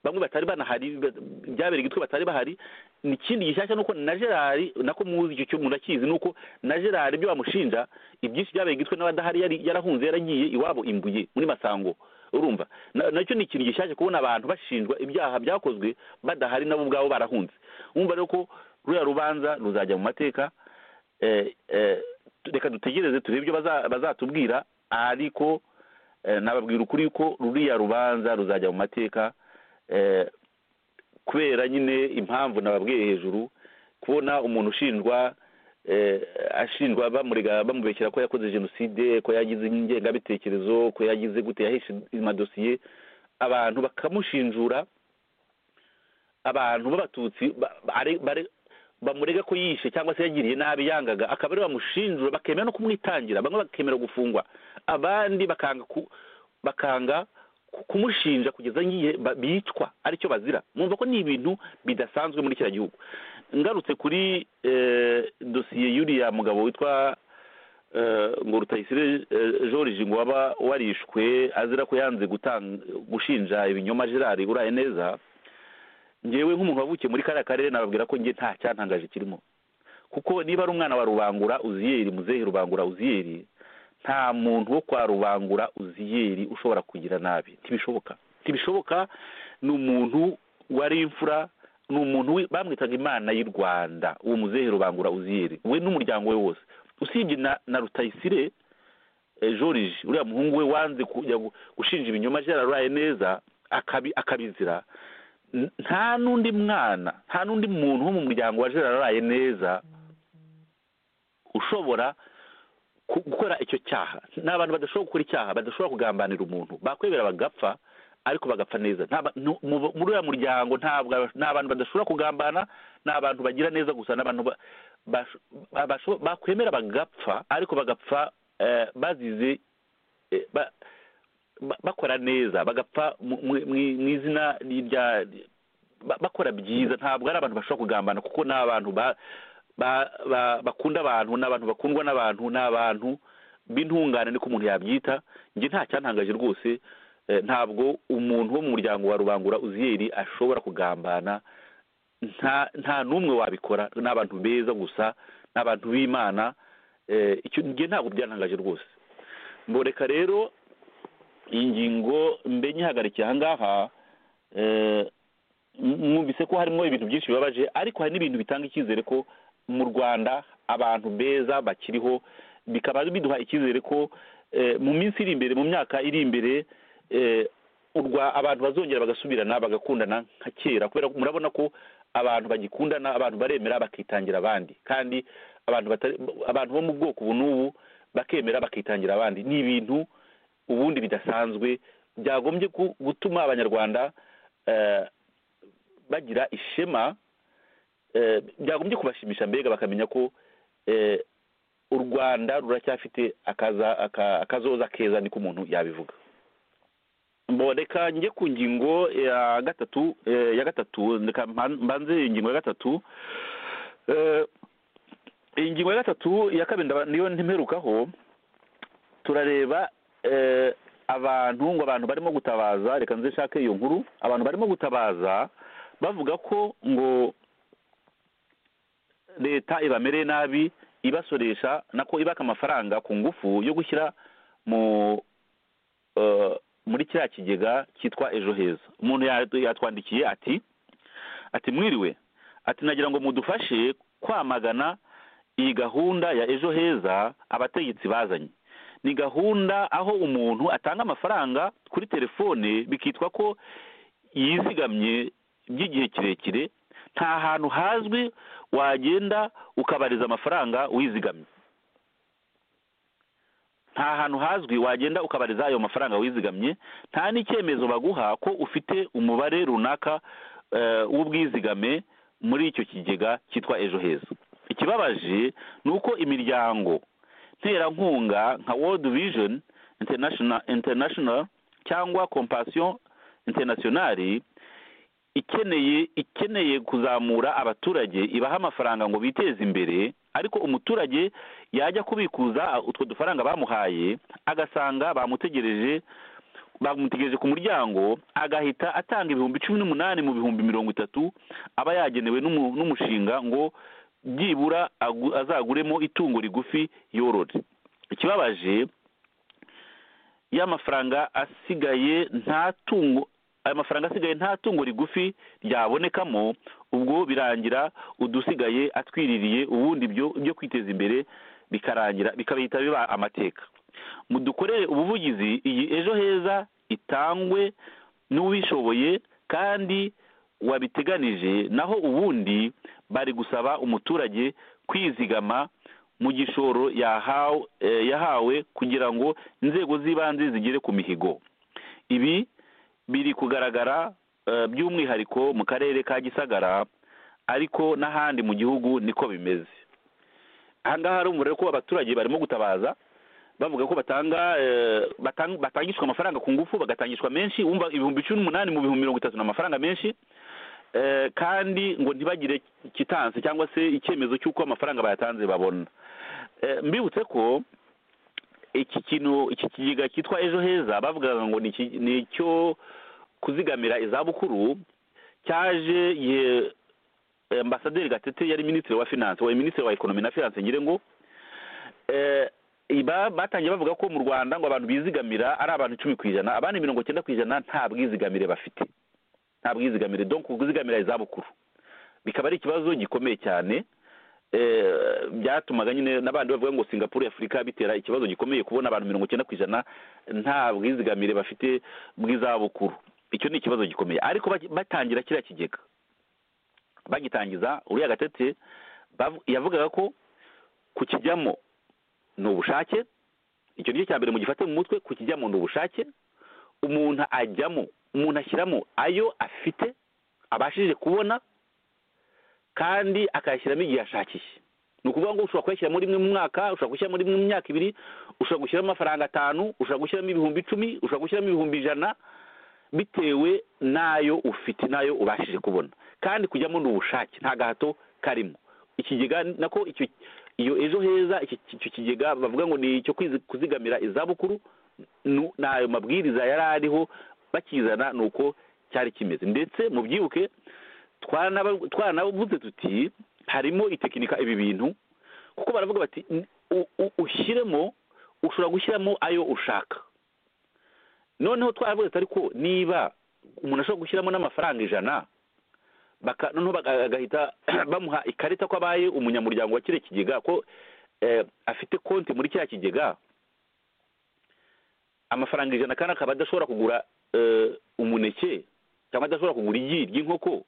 bamwe batari banahari ba- byabereye igitwe batari bahari ikindi gishyashya ni uko na gerari nako muzi icyo cyo murakizi ni uko na gerari ibyo bamushinja ibyinshi byabereye igitwe n'abadahari yari yarahunze yaragiye iwabo imbuye muri masango urumva Na- nacyo ni ikintu gishyashya kubona abantu bashinjwa ibyaha byakozwe badahari nabo ubwabo barahunze wumva rero ko ruriya rubanza ruzajya mu mateka eh, eh, reka dutegereze turebe ibyo baza- bazatubwira ariko eh, nababwira ukuri ko ruriya rubanza ruzajya mu mateka eh, kubera nyine impamvu nababwiye hejuru kubona umuntu ushinjwa eh, ashinjwa bamurega bamubeshyera ko yakoze jenoside ko yagize ingengabitekerezo ko yagize gute yahishe amadosiye abantu bakamushinjura abantu b'abatutsi ba- bare- bare- bamurega ko yishe cyangwa se yagiriye nabi yangaga akaba ariwe bamushinjura bakemera no kumwitangira bamwe bakemera gufungwa abandi bakanga ku- bakanga ku- kumushinja kugeza ngiye ba- bicwa aricyo bazira mwumva ko ni ibintu bidasanzwe muri kiriya gihugu ngarutse kuri eh, dosiye y'uriya mugabo witwa eh, ngo rutayisire eh, george ngo waba warishwe azira ko yanze gutan- gushinja ibinyoma gerard uraye neza ngewe nk'umuntu wavukiye muri kariya karere nababwira ko njye nta cyantangaje kirimo kuko niba ari umwana wa rubangura uziyeri muzehe rubangura uziyeri nta muntu wo kwa rubangura uziyeri ushobora kugira nabi ntibishoboka ntibishoboka ni umuntu wari imfura ni umuntu wi- bamwitaga imana y'u rwanda uwo muzehe rubangura uziyeri we n'umuryango we wose usibye na, na rutayisire eh, george uriya muhungu we wanze kujya gu- gushinja ibinyoma byararaye neza akabi akabizira N- nta n'undi mwana nta n'undi muntu wo mu muryango wa gerard neza ushobora ku- gukora icyo cyaha ni abantu badashobora gukora icyaha badashobora kugambanira umuntu bakwemera bagapfa ariko bagapfa neza Nta ba- nu- mu- muri uriya muryango ntabwo aba- ni abantu badashobora kugambana ni abantu bagira neza gusa ni abantu ba- basho- ba- basho- bakwemera bagapfa ariko bagapfa eh, bazize eh, ba- ba- bakora neza bagapfa mu- mu mu- mu izina rya ba- bakora byiza ntabwo ari abantu bashobora kugambana kuko ni abantu ba- ba- ba- bakunda abantu ni abantu bakundwa n'abantu ni abantu b'intungane niko umuntu yabyita njye nta cyantangaje rwose eh, ntabwo umuntu wo mu muryango wa rubangura uziyeri ashobora kugambana nta nta n'umwe wabikora ni abantu beza gusa ni abantu b'imana eh, icyo njye ntabwo byantangaje rwose mboreka rero iyi ngingo mbe nyihagarikiye aha ngaha eh, m- mwumvise ko harimo ibintu byinshi bibabaje ariko hari n'ibintu bitanga icyizere ko mu rwanda abantu beza bakiriho bikaba biduha icyizere ko eh, mu minsi iri imbere mu myaka iri imbere eh, u Rwa- abantu bazongera bagasubirana bagakundana nka kera kubera ko murabona ko abantu bagikundana abantu baremera bakitangira abandi kandi abantu batari abantu bo mu bwoko ubu n'ubu bakemera bakitangira abandi ni ibintu ubundi bidasanzwe byagombye ku- gutuma abanyarwanda eh, bagira ishema eh, byagombye kubashimisha mbega bakamenya ko eh, u rwanda ruracyafite akaza- aka- akazoza keza niko umuntu yabivuga mboneka njye ku ngingo ya gatatu eh, ya gatatu ndeka mban- mbanze ingingo ya gatatu Eh, ingingo ya gatatu ya kabiri ndaba- niyo ntimerukaho turareba eh, abantu ngo abantu barimo gutabaza reka nze nshake iyo nkuru abantu barimo gutabaza bavuga ko ngo leta ibamereye nabi ibasoresha nako ibaka amafaranga ku ngufu yo gushyira mu eh, muri kiriya kigega cyitwa ejo heza umuntu ya- yatwandikiye ati ati mwiriwe ati nagira ngo mudufashe kwamagana iyi gahunda ya ejo heza abategetsi bazanye ni gahunda aho umuntu atanga amafaranga kuri telefone bikitwa ko yizigamye by'igihe kirekire nta hantu hazwi wagenda ukabariza amafaranga wizigamye nta hantu hazwi wagenda ukabariza ayo mafaranga wizigamye nta n'icyemezo baguha ko ufite umubare runaka eh, w'ubwizigame muri icyo kigega cyitwa ejo heza ikibabaje ni uko imiryango nterankunga nka world vision international international cyangwa compassion internationale ikeneye ikeneye kuzamura abaturage ibaha amafaranga ngo biteze imbere ariko umuturage yajya kubikuza utwo dufaranga bamuhaye agasanga bamutegereje bamutegereje ku muryango agahita atanga ibihumbi cumi n'umunani mu bihumbi mirongo itatu aba yagenewe n'umu- n'umushinga ngo byibura agu- azaguremo itungo rigufi yorore ikibabaje y'amafaranga asigaye nta tungo aya mafaranga asigaye nta tungo rigufi ryabonekamo ubwo birangira udusigaye atwiririye ubundi byo byo kwiteza imbere bikarangira bikabihita biba amateka mudukorere ubuvugizi iyi ejo heza itangwe n'uwishoboye kandi wabiteganije naho ubundi bari gusaba umuturage kwizigama mu gishoro yahawe eh, yahawe kugira ngo inzego z'ibanze zigere ku mihigo ibi biri kugaragara eh, by'umwihariko mu karere ka gisagara ariko n'ahandi mu gihugu niko bimeze ahangaha rumva ko abaturage barimo gutabaza bavuga ko batanga eh, batang- batangishwa amafaranga ku ngufu bagatangishwa menshi wumva ibihumbi cumi n'umunani mu bihumbi mirongo itatu ni amafaranga menshi eh, kandi ngo ntibagire kitanse cyangwa se icyemezo cy'uko amafaranga bayatanze babona Eh, mbibutse ko iki kintu iki kigega cyitwa ejo heza bavugaga ngo ni iki- ni icyo kuzigamira izabukuru cyaje igihe eh, ambasaderi gatete yari minisitiri wa finance wa minisitiri wa ekonomi na finance ngire ngo eh, iba- batangiye bavuga ko mu rwanda ngo abantu bizigamira ari abantu icumi ku ijana abandi mirongo cyenda ku ijana nta bwizigamire bafite nta bwizigamire donc kuzigamira izabukuru bikaba ari ikibazo gikomeye cyane eh, byatumaga nyine n'abandi bavuga ngo singapuru y'afurika bitera ikibazo gikomeye kubona abantu mirongo icyenda ku ijana nta bwizigamire bafite bw'izabukuru icyo ni ikibazo gikomeye ariko baki- batangira kiriya kigega bagitangiza uriya gatete bavu- yavugaga ko kukijyamo ni ubushake icyo nicyo cya mbere mugifate mu mutwe kukijyamo ni ubushake umuntu ajyamo umuntu ashyiramo ayo afite abashije kubona kandi akayashyiramo igihe ashakiye ni ukuvuga ngo ushobora kuyashyira muri rimwe mu mwaka ushobora gushyira muri rimwe mu myaka ibiri ushobora gushyiramo amafaranga atanu ushobora gushyiramo ibihumbi icumi ushobora gushyiramo ibihumbi ijana bitewe n'ayo ufite n'ayo ubashije kubona kandi kujyamo ni ubushake nta gahato karimo ikigega nako icyo iyo ejo heza iki- icyo kigega bavuga ngo ni icyo kwizi- kuzigamira izabukuru nu- ni ayo mabwiriza yari ariho bakizana ni uko cyari kimeze ndetse mubyibuke twanaba- twanavuze tuti harimo itekinika ibi bintu kuko baravuga bati "N- u- u- ushyiremo ushobora gushyiramo ayo ushaka noneho twaravuze ati ariko niba umuntu ashobora gushyiramo n'amafaranga ijana baka noneho baga- bagahita bamuha ikarita ko abaye umunyamuryango wa kiriya kigega ko eh, afite konti muri kiriya kigega amafaranga ijana kandi akaba adashobora kugura eh, umuneke cyangwa adashobora kugura igi ry'inkoko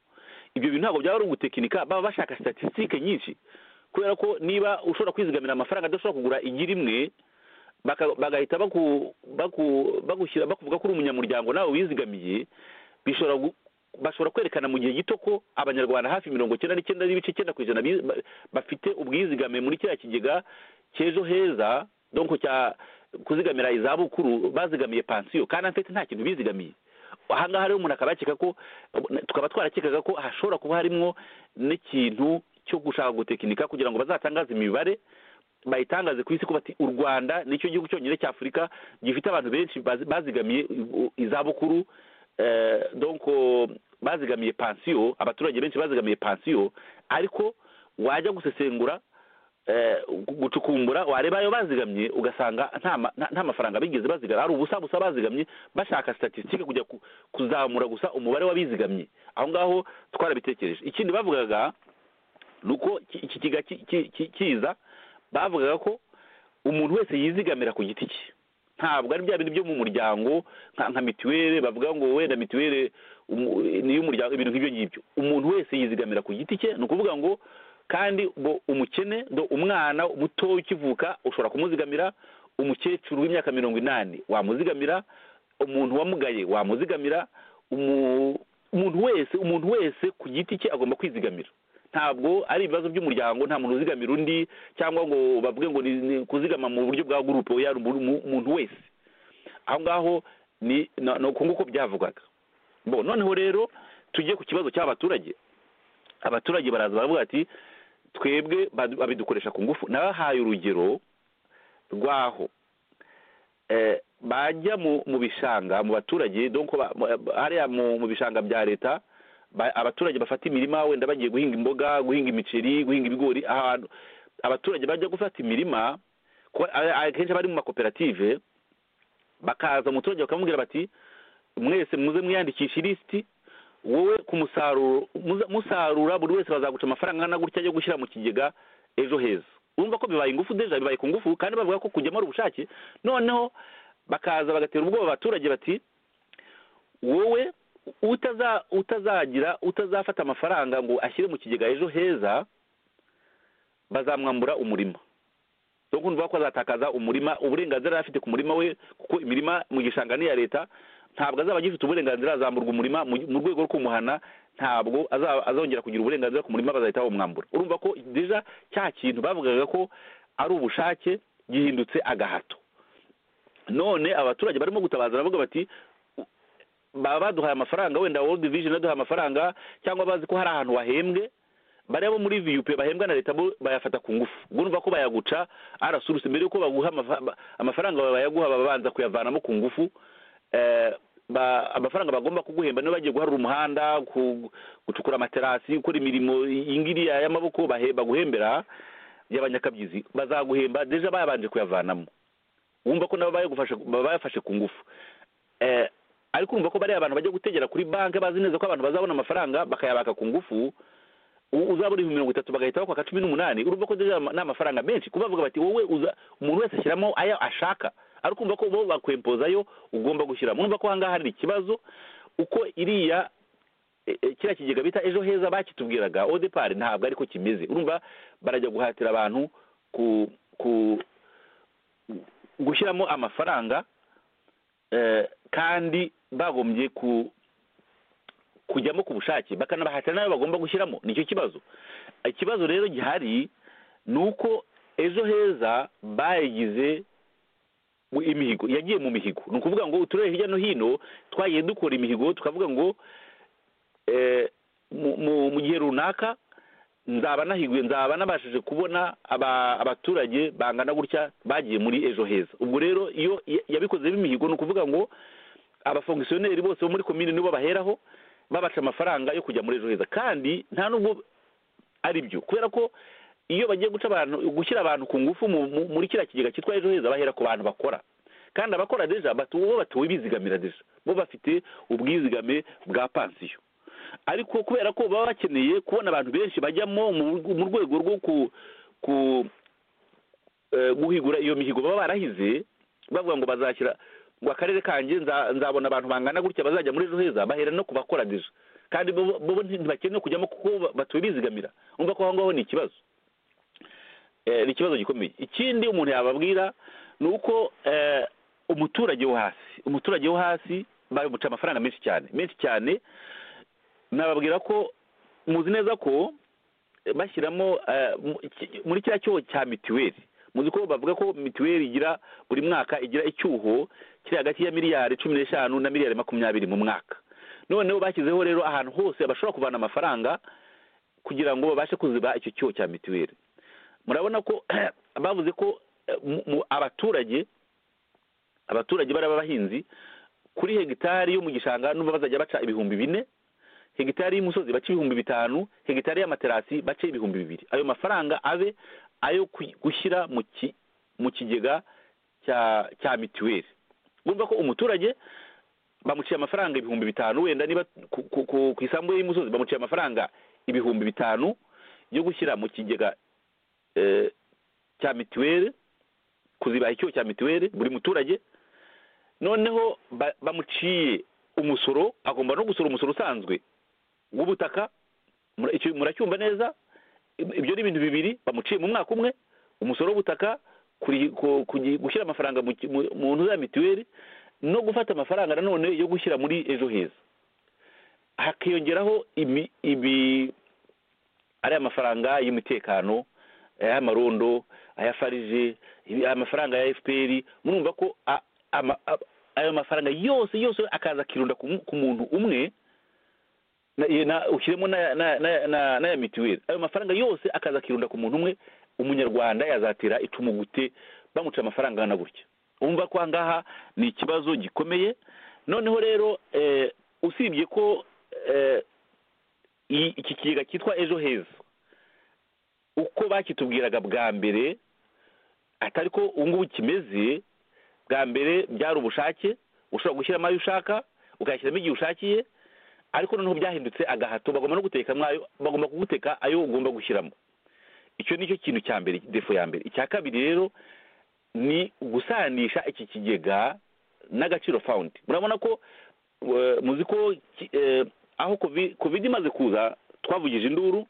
ibyo bintu ntabwo byaba ari ugutekinika baba bashaka statisitike nyinshi kubera ko niba ushobora kwizigamira amafaranga adashobora kugura igi rimwe baka- bagahita baku- baku- bagushyira bakuvuga ko uri umunyamuryango nawe wizigamiye bishobora gu- bashobora kwerekana mu gihe gito ko abanyarwanda hafi mirongo icyenda n'icyenda n'ibice icyenda ku ijana bi- ba- bafite ubwizigame muri kiriya kigega cy'ejo heza donko cya kuzigamira izabukuru bazigamiye pansiyo kandi en fait nta kintu bizigamiye ahangaha rero umuntu akaba yakeka ko tukaba twarakekaga ko hashobora kuba harimwo n'ikintu cyo gushaka gutekinika kugira ngo bazatangaze imibare bayitangaze ku isi ko bati u rwanda nicyo gihugu cyonyine cy'afurika gifite abantu benshi bazi- bazigamiye i- izabukuru eh, donc bazigamiye pansiyo abaturage benshi bazigamiye pansiyo ariko wajya gusesengura eh, gu- gucukumbura wareba ayo bazigamye ugasanga nta ma- nta- nta mafaranga bigeze bazigama hari ubusa busa bazigamye bashaka statisitike kujya ku- kuzamura gusa umubare w'abizigamye aho ngaho twarabitekereje ikindi bavugaga ni uko ki- iki kiga ki- ki- ki- kiza bavugaga ko umuntu wese yizigamira ku giti cye ntabwo ari bya bintu byo mu muryango nka nka mituweli bavuga ngo wenda mituweli umu- ni iy'umuryango ibintu nk'ibyo ngibyo umuntu wese yizigamira ku giti cye ni ukuvuga ngo kandi ngo umukene ngo umwana muto ukivuka ushobora kumuzigamira umukecuru w'imyaka mirongo inani wamuzigamira umuntu wamugaye wamuzigamira umu- umuntu wese umuntu wese ku giti cye agomba kwizigamira ntabwo ari ibibazo by'umuryango nta muntu uzigamira undi cyangwa ngo bavuge ngo ni ni kuzigama mu buryo bwa gurupe oya ni umuntu- umuntu wese aho ngaho ni ni uko nguko byavugwaga bo noneho rero tujye ku kibazo cy'abaturage abaturage baraza baravuga ati twebwe badu- babidukoresha ku ngufu nabahaye urugero rwaho eh, bajya mu mu bishanga mu baturage donc ba- ba- hariya mu mu bishanga bya leta ba- abaturage bafata imirima wenda bagiye guhinga imboga guhinga imiceri guhinga ibigori ahantu abaturage bajya gufata imirima kuba- a- a- akenshi bari mu makoperative bakaza umuturage bakamubwira bati mwese muze mwiyandikisha ilisiti wowe ku musaruro muza- musarura buri wese bazaguca amafaranga angana gutya yo gushyira mu kigega ejo heza urumva ko bibaye ingufu deja bibaye ku ngufu kandi bavuga ko kujyamo ari ubushake noneho bakaza bagatera ubwoba abaturage bati wowe utaza utazagira utazafata amafaranga ngo ashyire mu kigega ejo heza bazamwambura umurima dore ko ko azatakaza umurima uburenganzira yari afite ku murima we kuko imirima mu gishanga ni iya leta ntabwo azaba agifite uburenganzira azamburwa umurima mu mu rwego rwo kumuhana ntabwo azaba- azongera kugira uburenganzira ku murima bazahita bamwambura urumva ko deja cya kintu bavugaga ko ari ubushake gihindutse agahato none abaturage barimo gutabaza baravuga bati baba baduhaye amafaranga wenda world vision yaduhaye amafaranga cyangwa bazi ko hari ahantu wahembwe bariya bo muri vup bahembwa na leta bo bayafata ku ngufu ubwo urumva ko bayaguca arasuruse mbere yuko baguha amafa- ba- amafaranga bayaguha babanza kuyavanamo ku ngufu Eh, ba- amafaranga bagomba kuguhemba niba bagiye guharura umuhanda ku- gucukura amaterasi gukora imirimo iyi ngiriya y'amaboko bahe- baguhembera y'abanyakabyizi bazaguhemba deja bayabanje kuyavanamo wumva ko nabo bayagufashe bayafashe ku ngufu eh, ariko urumva ko bariya abantu bajya gutegera kuri banki bazi neza ko abantu bazabona amafaranga bakayabaka ku ngufu u- uzabona ibihumbi mirongo itatu bagahita bakwaka cumi n'umunani urumva ko deja ama- ni amafaranga menshi kuba bavuga bati wowe uza umuntu wese ashyiramo ayo ashaka ariko urumva ko bo bakwempozayo ugomba gushyiramo urumva ko ahangaha hari ikibazo uko iriya e- e, kiriya kigega bita ejo heza bakitubwiraga odepari ntabwo ariko kimeze urumva barajya guhatira abantu ku ku gushyiramo amafaranga eh, kandi bagombye ku kujyamo ku bushake bakanabahatira n'ayo bagomba gushyiramo nicyo kibazo ikibazo rero gihari ni uko ejo heza bayigize mu- imihigo yagiye mu mihigo ni ukuvuga ngo uturere hirya no hino twagiye dukora imihigo tukavuga ngo eh, mu- mu- mu gihe runaka nzaba nahiguye nzaba nabashije kubona aba- abaturage bangana gutya bagiye muri ejo heza ubwo rero iyo ya- yabikoze b'imihigo ni ukuvuga ngo abafongisiyoneri bose bo muri komine nibo baheraho babaca amafaranga yo kujya muri ejo heza kandi nta nubwo ari byo kubera ko iyo bagiye guca abantu gushyira abantu ku ngufu mu- mu- muri kiriya kigega cyitwa ejo heza bahera ku bantu bakora kandi abakora deja batu- bo batuwe bizigamira deja bo bafite ubwizigame bwa pansiyo ariko kubera ko baba bakeneye kubona abantu benshi bajyamo mu- mu rwego rwo ku ku eh, guhigura iyo mihigo baba barahize bavuga ngo bazashyira ngo akarere kanjye nza- nzabona abantu bangana gutya bazajya muri ejo heza bahera no kubakora deja kandi bo bo ntibakeneye kujyamo kuko batuye bizigamira umva ko aho ngaho ni ikibazo Eh, ni ikibazo gikomeye ikindi umuntu yababwira ni uko eh, umuturage wo hasi umuturage wo hasi bamuca amafaranga menshi cyane menshi cyane nababwira ko muzi neza ko eh, bashyiramo eh, mu- iki- muri kiriya cyuho cya mituweli muzi ko bavuga ko mituweli igira buri mwaka igira icyuho kiri hagati ya miliyari cumi n'eshanu na miliyari makumyabiri mu mwaka noneho bashyizeho rero ahantu hose bashobora kuvana amafaranga kugira ngo babashe kuziba icyo cyuho cya mituweli murabona ko bavuze ko eh, mu- mu- abaturage abaturage bari abahinzi kuri hegitari yo mu gishanga n'ubu bazajya baca ibihumbi bine hegitari y'umusozi baca ibihumbi bitanu hegitari y'amaterasi bace ibihumbi bibiri ayo mafaranga abe ayo ku- gushyira mu ki- mu kigega cya cya mituweli urumva ko umuturage bamuciye amafaranga ibihumbi bitanu wenda niba ku, ku, ku, ku isambu ye y'umusozi bamuciye amafaranga ibihumbi bitanu yo gushyira mu kigega eh, cya mituweli kuzibaha icyuho cya mituweli buri muturage noneho ba- bamuciye umusoro agomba no gusora umusoro usanzwe w'ubutaka Mura- icyo muracyumva neza Ib- ibyo ni ibintu bibiri bamuciye mu mwaka umwe umusoro w'ubutaka kuri- ku- kugi- gushyira amafaranga mu ki- mu- mu ntu za mituweli no gufata amafaranga nanone yo gushyira muri ejo heza hakiyongeraho imi- ibi ariya mafaranga y'umutekano ay'amarondo aya farije ibi- aya mafaranga ya fpr murumva ko a- ama- a- ayo mafaranga yose yose akaza akirunda ku mu- ku muntu umwe na- ye- na- ushyiremo n'aya- n'aya- n'aya- n'aya- n'aya mituweli ayo mafaranga yose akaza akirunda ku muntu umwe umunyarwanda yazatera icumu gute bamuca amafaranga angana gutya umva ko aha ngaha ni ikibazo gikomeye noneho rero eh, usibye ko eh, i- iki kigega cyitwa ejo heza uko bakitubwiraga bwa mbere atari ko ubu ngubu kimeze bwa mbere byari ubushake ushobora gushyiramo ayo ushaka ukayashyiramo igihe ushakiye ariko noneho byahindutse agahato bagomba no guteka mwayo bagomba kuguteka ayo ugomba gushyiramo icyo ni cyo kintu cya mbere defo ya mbere icya kabiri rero ni gusanisha iki kigega n'agaciro fawundi murabona ko eh, muzi ko ki- eh, aho kovi- covid imaze kuza twavugije induru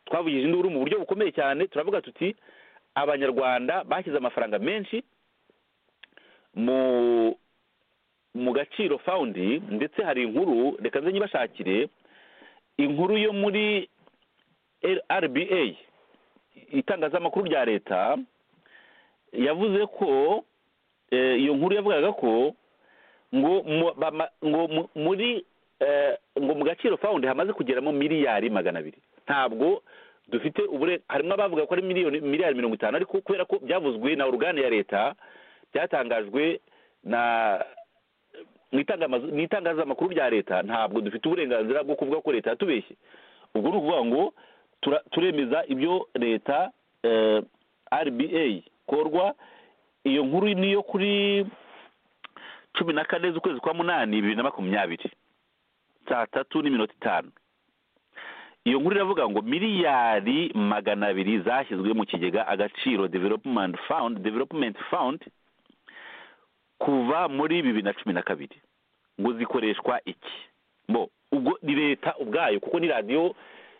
twavugije induru mu buryo bukomeye cyane turavuga tuti abanyarwanda bashyize amafaranga menshi mu mu gaciro fawundi ndetse hari inkuru reka nze nyibashakire inkuru yo muri rba itangazamakuru rya leta yavuze ko eh, iyo nkuru yavugaga ko ngo mu- bama- ngo mu- muri eh, ngo mu gaciro fawundi hamaze kugeramo miliyari magana abiri ntabwo dufite ubure harimo abavuga ko ari miliyoni miliyari mirongo itanu ariko kubera ko byavuzwe na orugane ya leta byatangajwe na mu itangamazu- mu itangazamakuru rya leta ntabwo dufite uburenganzira bwo kuvuga ko leta yatubeshye ubwo ni ukuvuga ngo tura- turemeza ibyo leta eh, rba korwa iyo nkuru ni iyo kuri cumi na kane z'ukwezi kwa munani bibiri na makumyabiri saa tatu n'iminota itanu iyo nkuru iravuga ngo miliyari magana abiri zashyizwe mu kigega agaciro development fund development fund kuva muri bibiri na cumi na kabiri ngo zikoreshwa iki bo ubwo ni leta ubwayo kuko ni radiyo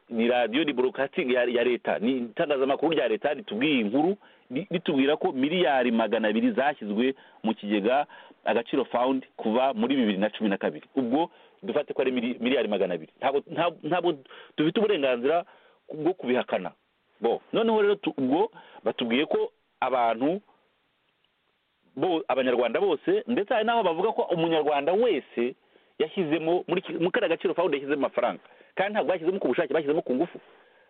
ni radiyo ni broadcasting ya, ya leta ni itangazamakuru rya leta ritubwiye iyi nkuru ri- ritubwira ko miliyari magana abiri zashyizwe mu kigega agaciro fund kuva muri bibiri na cumi na kabiri ubwo dufate ko ari mili- miliyari magana abiri ntabwo nta- ntabwo dufite uburenganzira bwo kubihakana bo noneho rero tu- ubwo batubwiye ko abantu bo abanyarwanda bose ndetse hari n'aho bavuga ko umunyarwanda wese yashyizemo muri ki- muri kariya gaciro fawundi yashyizemo amafaranga kandi ntabwo bashyizemo ku bushake bashyizemo ku ngufu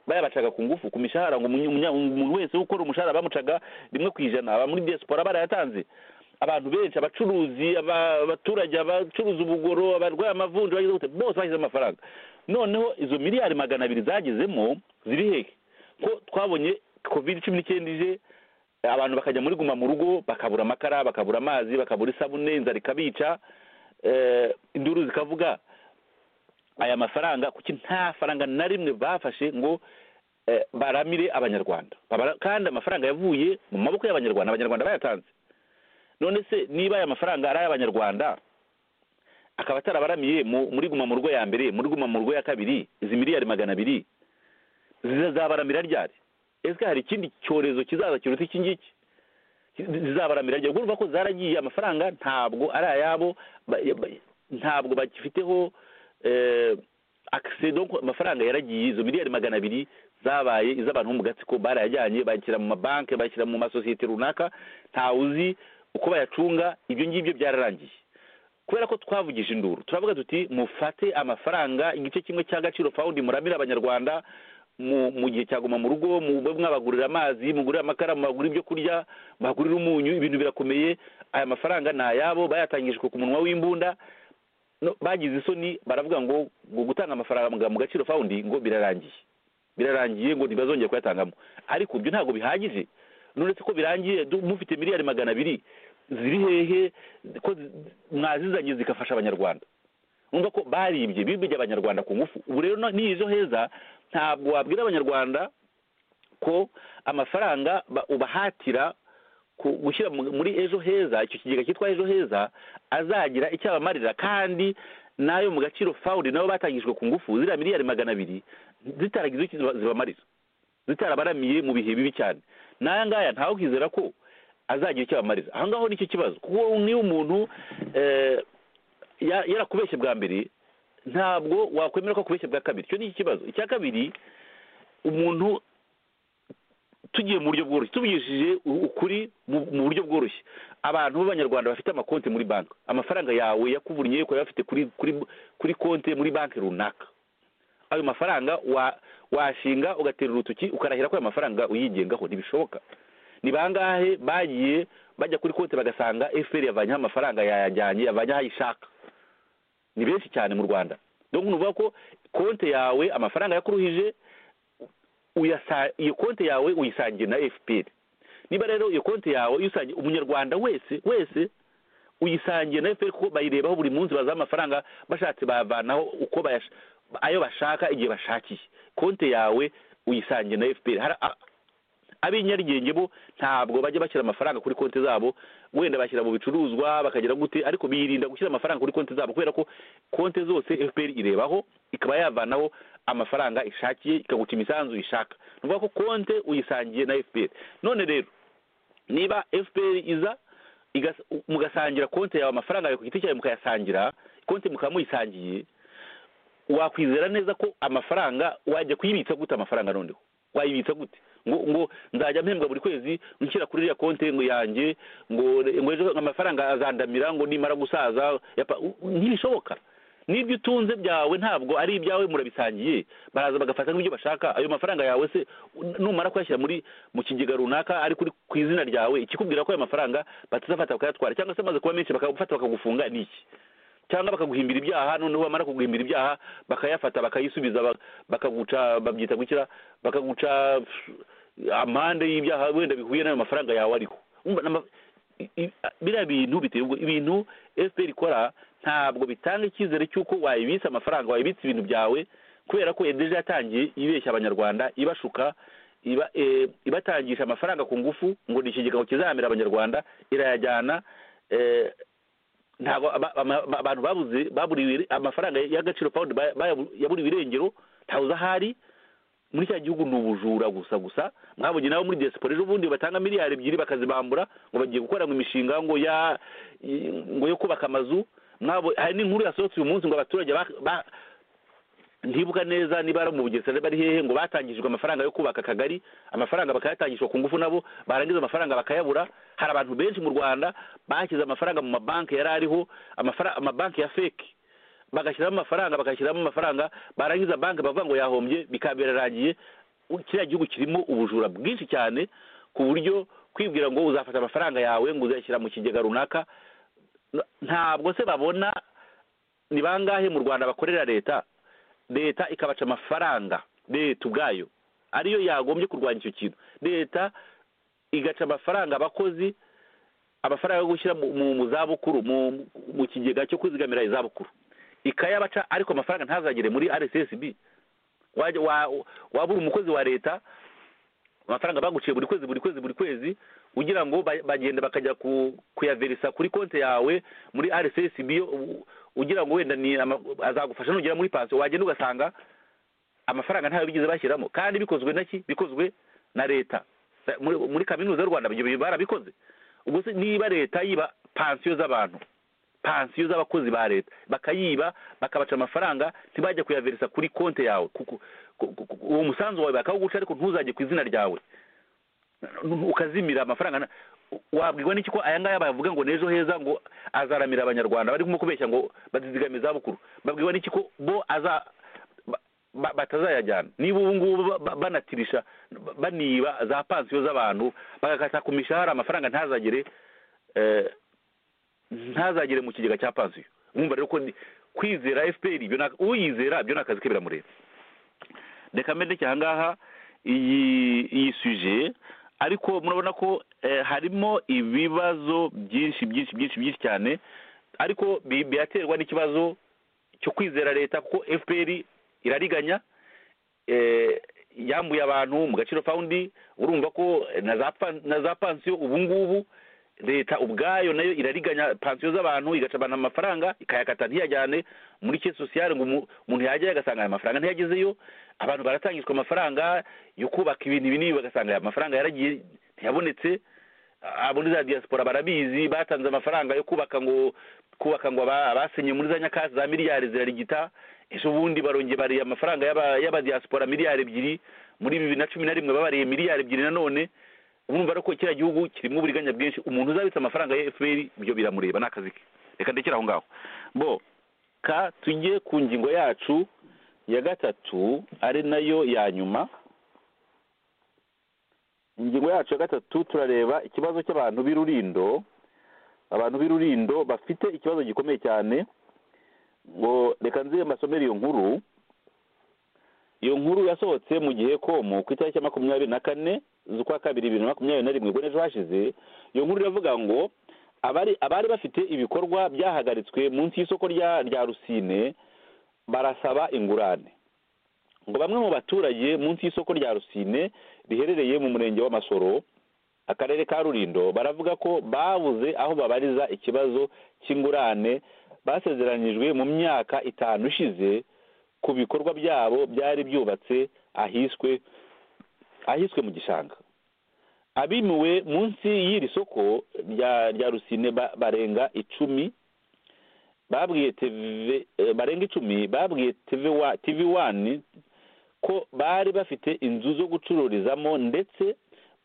bayabacaga ku ngufu ku mishahara ngo umunya- umunya- umuntu wese ukora umushahara bamucaga rimwe ku ijana aba muri diaspora barayatanze abantu benshi abacuruzi aba- abaturage abacuruza ubugoro abarwaye amavunja bagize gute bose bashyize amafaranga noneho izo miliyari magana abiri zagezemo ziri hehe ko twabonye covid cumi n'icyenda ije abantu bakajya muri guma mu rugo bakabura amakara bakabura amazi bakabura isabune inzara ikabica eh, induru zikavuga aya mafaranga kuki nta faranga na rimwe bafashe ngo eh, baramire abanyarwanda Babara- kandi amafaranga yavuye mu maboko y'abanyarwanda abanyarwanda bayatanze none se niba aya mafaranga ari ay'abanyarwanda akaba atarabaramiye mu- muri guma mu rugo ya mbere muri guma mu rugo ya kabiri izi miliyari magana abiri zizabaramira ryari ese hari ikindi cyorezo kizaza kiruta iki ngiki zizabaramira ryari urumva ko zaragiye amafaranga ntabwo ari ayabo ba- ba- ntabwo bagifiteho eh, akise donc amafaranga yaragiye izo miliyari magana abiri zabaye iz'abantu bo mu gatsiko barayajyanye bayashyira mu mabanki bayashyira mu masosiyete runaka ntawe uzi uko bayacunga ibyo ngibyo byararangiye kubera ko twavugije induru turavuga tuti mufate amafaranga igice kimwe cy'agaciro fawundi muramire abanyarwanda mu- mu gihe cyaguma mu rugo mube mwabagurira amazi mugurira amakara mubagurira ibyo kurya mubagurira umunyu ibintu birakomeye aya mafaranga ni ayabo bayatangijwe ku munwa w'imbunda no- bagize isoni baravuga ngo ngo gutanga amafaranga mu gaciro fawundi ngo birarangiye birarangiye ngo ntibazongere kuyatangamo ariko ibyo ntabwo bihagije nonetse ko birangiye du- mufite miliyari magana abiri ziri hehe ko zi- mwazizanye zigafasha abanyarwanda numva ko baribye bibye abanyarwanda ku ngufu ubu rero no- n'izo heza ntabwo wabwira abanyarwanda ko amafaranga ba- ubahatira ku- gushyira mu- muri ejo heza icyo kigega cyitwa ejo heza azagira icyo abamarira kandi n'ayo mu gaciro fawundi nabo batangijwe ku ngufu ziriya miliyari magana abiri zitaragize icyo ziba- zibamarira zitarabaramiye mu bihe bibi cyane n'aya ngaya ntawukizera ko azagira icyo abamarira aho ngaho nicyo kibazo kuko niyo umuntu eh, ya- yarakubeshye bwa mbere ntabwo wakwemera ko akubeshye bwa kabiri icyo ni ikibazo icya kabiri umuntu tugiye mu buryo bworoshye tuvugishije u- ukuri mu- mu buryo bworoshye abantu b'abanyarwanda bafite amakonti muri banki amafaranga yawe yakuvunye ukaba bafite kuri kuri kuri konti muri banki runaka ayo mafaranga wa washinga ugatera urutoki ukarahira ko ayo mafaranga uyigengaho ntibishoboka ni bangahe bagiye bajya kuri konti bagasanga fpr yavanyeho amafaranga yayajyanye yavanyeho ayo ishaka ni benshi cyane mu rwanda donc ni ukuvuga ko konti yawe amafaranga yakuruhije uyasa- iyo konti yawe uyisangiye na fpr niba rero iyo konti yawe uyisangiye umunyarwanda wese wese uyisangiye na fpr kuko bayirebaho buri munsi bazaho amafaranga bashatse bayavanaho uko bayash- ayo bashaka igihe bashakiye konti yawe uyisangiye na fpr Hari a- ab'inyarugenge bo ntabwo bajya bashyira amafaranga kuri konti zabo wenda bashyira mu bicuruzwa bakagira gute ariko birinda gushyira amafaranga kuri konti zabo kubera ko konti zose fpr irebaho ikaba yavanaho amafaranga ishakiye ikaguca imisanzu ishaka ni ukuvuga ko konti uyisangiye na fpr none rero niba fpr iza igas- mugasangira konti yawe amafaranga yawe ku giti cyawe mukayasangira konti mukaba muyisangiye wakwizera neza ko amafaranga wajya kuyibitsa gute amafaranga noneho wayibitsa gute ngo ngo nzajya mpembwa buri kwezi nshyira kuri iriya konti ngo yanjye ngo re- ngo ejo amafaranga azandamira ngo nimara gusaza yapa- u- ntibishoboka n'ibyo utunze byawe ntabwo ari ibyawe murabisangiye baraza bagafata nk'ibyo bashaka ayo mafaranga yawe se u- numara kuyashyira muri mu kigega runaka ari kuri ku izina ryawe ikikubwira ko ayo mafaranga batazafata bakayatwara cyangwa se amaze kuba menshi bakagufata bakagufunga ni iki cyangwa bakaguhimbira ibyaha noneho bamara kuguhimbira ibyaha bakayafata bakayisubiza ba- bakaguca babyita gukira bakaguca amande y'ibyaha wenda bihuye n'ayo mafaranga yawe ariho Urumva n'ama- i- i- biriya bintu biteye ubwo ibintu fpr ikora ntabwo bitanga icyizere cy'uko wayibitsa amafaranga wayibitsa ibintu byawe kubera ko edeje yatangiye ibeshya abanyarwanda ibashuka iba eh, ibatangisha amafaranga ku ngufu ngo ni ikigega kizahamira abanyarwanda irayajyana eh, ntabwo aba- ama- ba- abantu babuze baburiwe amafaranga y'agaciro pound ba- ba- yaburiwe irengero ntawuzi ahari muri cya gihugu ni ubujura gusa gusa mwabonye nabo muri diaspora ejo bundi batanga miliyari ebyiri bakazibambura ngo bagiye gukora ngo imishinga ngo ya i- ngo yo kubaka amazu mwabo hari n'inkuru yasohotse uyu munsi ngo abaturage ba- ba- ntibuka neza niba ari mu bugesera bari hehe ngo batangijwe amafaranga yo kubaka akagari amafaranga bakayatangishwa ku ngufu nabo barangiza amafaranga bakayabura hari abantu benshi mu rwanda bashyize amafaranga mu mabanki yari ariho amafara- amabanki ya feki bagashyiramo amafaranga bagashyiramo amafaranga barangiza banki bavuga ngo yahombye bikaba birarangiye U- kiriya gihugu kirimo ubujura bwinshi cyane ku buryo kwibwira ngo uzafata amafaranga yawe ngo uzayashyira mu kigega runaka n- ntabwo se babona ni bangahe mu rwanda bakorera leta leta ikabaca amafaranga leta ubwayo ariyo yagombye kurwanya icyo kintu leta igaca amafaranga abakozi amafaranga yo gushyira mu- mu- mu zabukuru mu- mu kigega cyo kwizigamira izabukuru ikayabaca ariko amafaranga ntazagere muri rssb wajya wa- waba uri umukozi wa leta amafaranga baguciye buri kwezi buri kwezi buri kwezi kugira ngo ba- bagenda bakajya ku- kuyaverisa kuri konti yawe muri rssb yo u- ugira ngo wenda ni ama- azagufasha nugera muri pansiyo wagenda ugasanga amafaranga ntayo bigeze bashyiramo kandi bikozwe na ki bikozwe na leta muri, muri kaminuza y'u rwanda ibyo bintu barabikoze ubwo se niba leta yiba pansiyo z'abantu pansiyo z'abakozi ba leta bakayiba bakabaca amafaranga ntibajya kuyaverisa kuri konti yawe kuko ku- ku- ku- uwo musanzu wawe bakawuguca ariko ntuzajye ku izina ryawe ukazimira amafaranga na- wabwirwa n'iki ko aya ngaya bavuga ngo n'ejo heza ngo azaramira abanyarwanda barimo kubeshya ngo bazizigame izabukuru babwirwa n'iki ko bo aza ba- ba- batazayajyana niba ubu ngubu ba- ba- banatirisha ba- baniba za pansiyo z'abantu bagakata ku mishahara amafaranga ntazagere eh, ntazagere mu kigega cya pansiyo wumva rero ko ni- kwizera fpr ibyo ni- uyizera byo ni akazi ke biramureba reka mbere ndekeye aha ngaha iyi iyi suje ariko murabona ko eh, harimo ibibazo byinshi byinshi byinshi byinshi cyane ariko bi- biraterwa n'ikibazo cyo kwizera leta kuko fpr irariganya eh, yambuye abantu mu gaciro fawundi urumva ko eh, na za pan- na za pansiyo ubu ngubu leta ubwayo nayo irariganya pansiyo z'abantu igacabana amafaranga ikayakata ntiyajyane muri ke sosiyale ngo umu- umuntu yajyayo agasanga aya mafaranga ntiyagezeyo abantu baratangizwa amafaranga yo kubaka ibintu ibi n'ibi bagasanga aya mafaranga yaragiye ntiyabonetse abo muri za diaspora barabizi batanze amafaranga yo kubaka ngo kubaka ngo aba- abasenye muri za nyakatsi za miliyari zirarigita ejo bundi barongeye bariye amafaranga y'aba- y'abadiaspora miliyari ebyiri muri bibiri na cumi na rimwe babariye miliyari ebyiri nanone urumva rero ko kiriya gihugu kirimo uburiganya bwinshi umuntu uzabitse amafaranga ya fpr ibyo biramureba ni akazi ke reka ndekere aho ngaho bo ka tujye ku ngingo yacu ya gatatu ari nayo ya nyuma ingingo yacu ya gatatu turareba ikibazo cy'abantu b'irurindo abantu b'irurindo bafite ikibazo gikomeye cyane ngo reka nze mbasomere iyo nkuru iyo nkuru yasohotse mu gihe komu ku itariki ya makumyabiri na kane z'ukwa kabiri bibiri na makumyabiri na rimwe ubwo n'ejo hashize iyo nkuru iravuga ngo abari abari bafite ibikorwa byahagaritswe munsi y'isoko rya rya rusine barasaba ingurane ngo bamwe mu baturage munsi y'isoko rya rusine riherereye mu murenge w'amasoro akarere ka rurindo baravuga ko babuze aho babariza ikibazo cy'ingurane basezeranijwe mu myaka itanu ishize ku bikorwa byabo byari byubatse ahiswe ahiswe mu gishanga abimiwe munsi y'iri soko rya rya rusine ba- barenga icumi babwiye TV eh, barenga icumi babwiye TV wa TV wani ko bari bafite inzu zo gucururizamo ndetse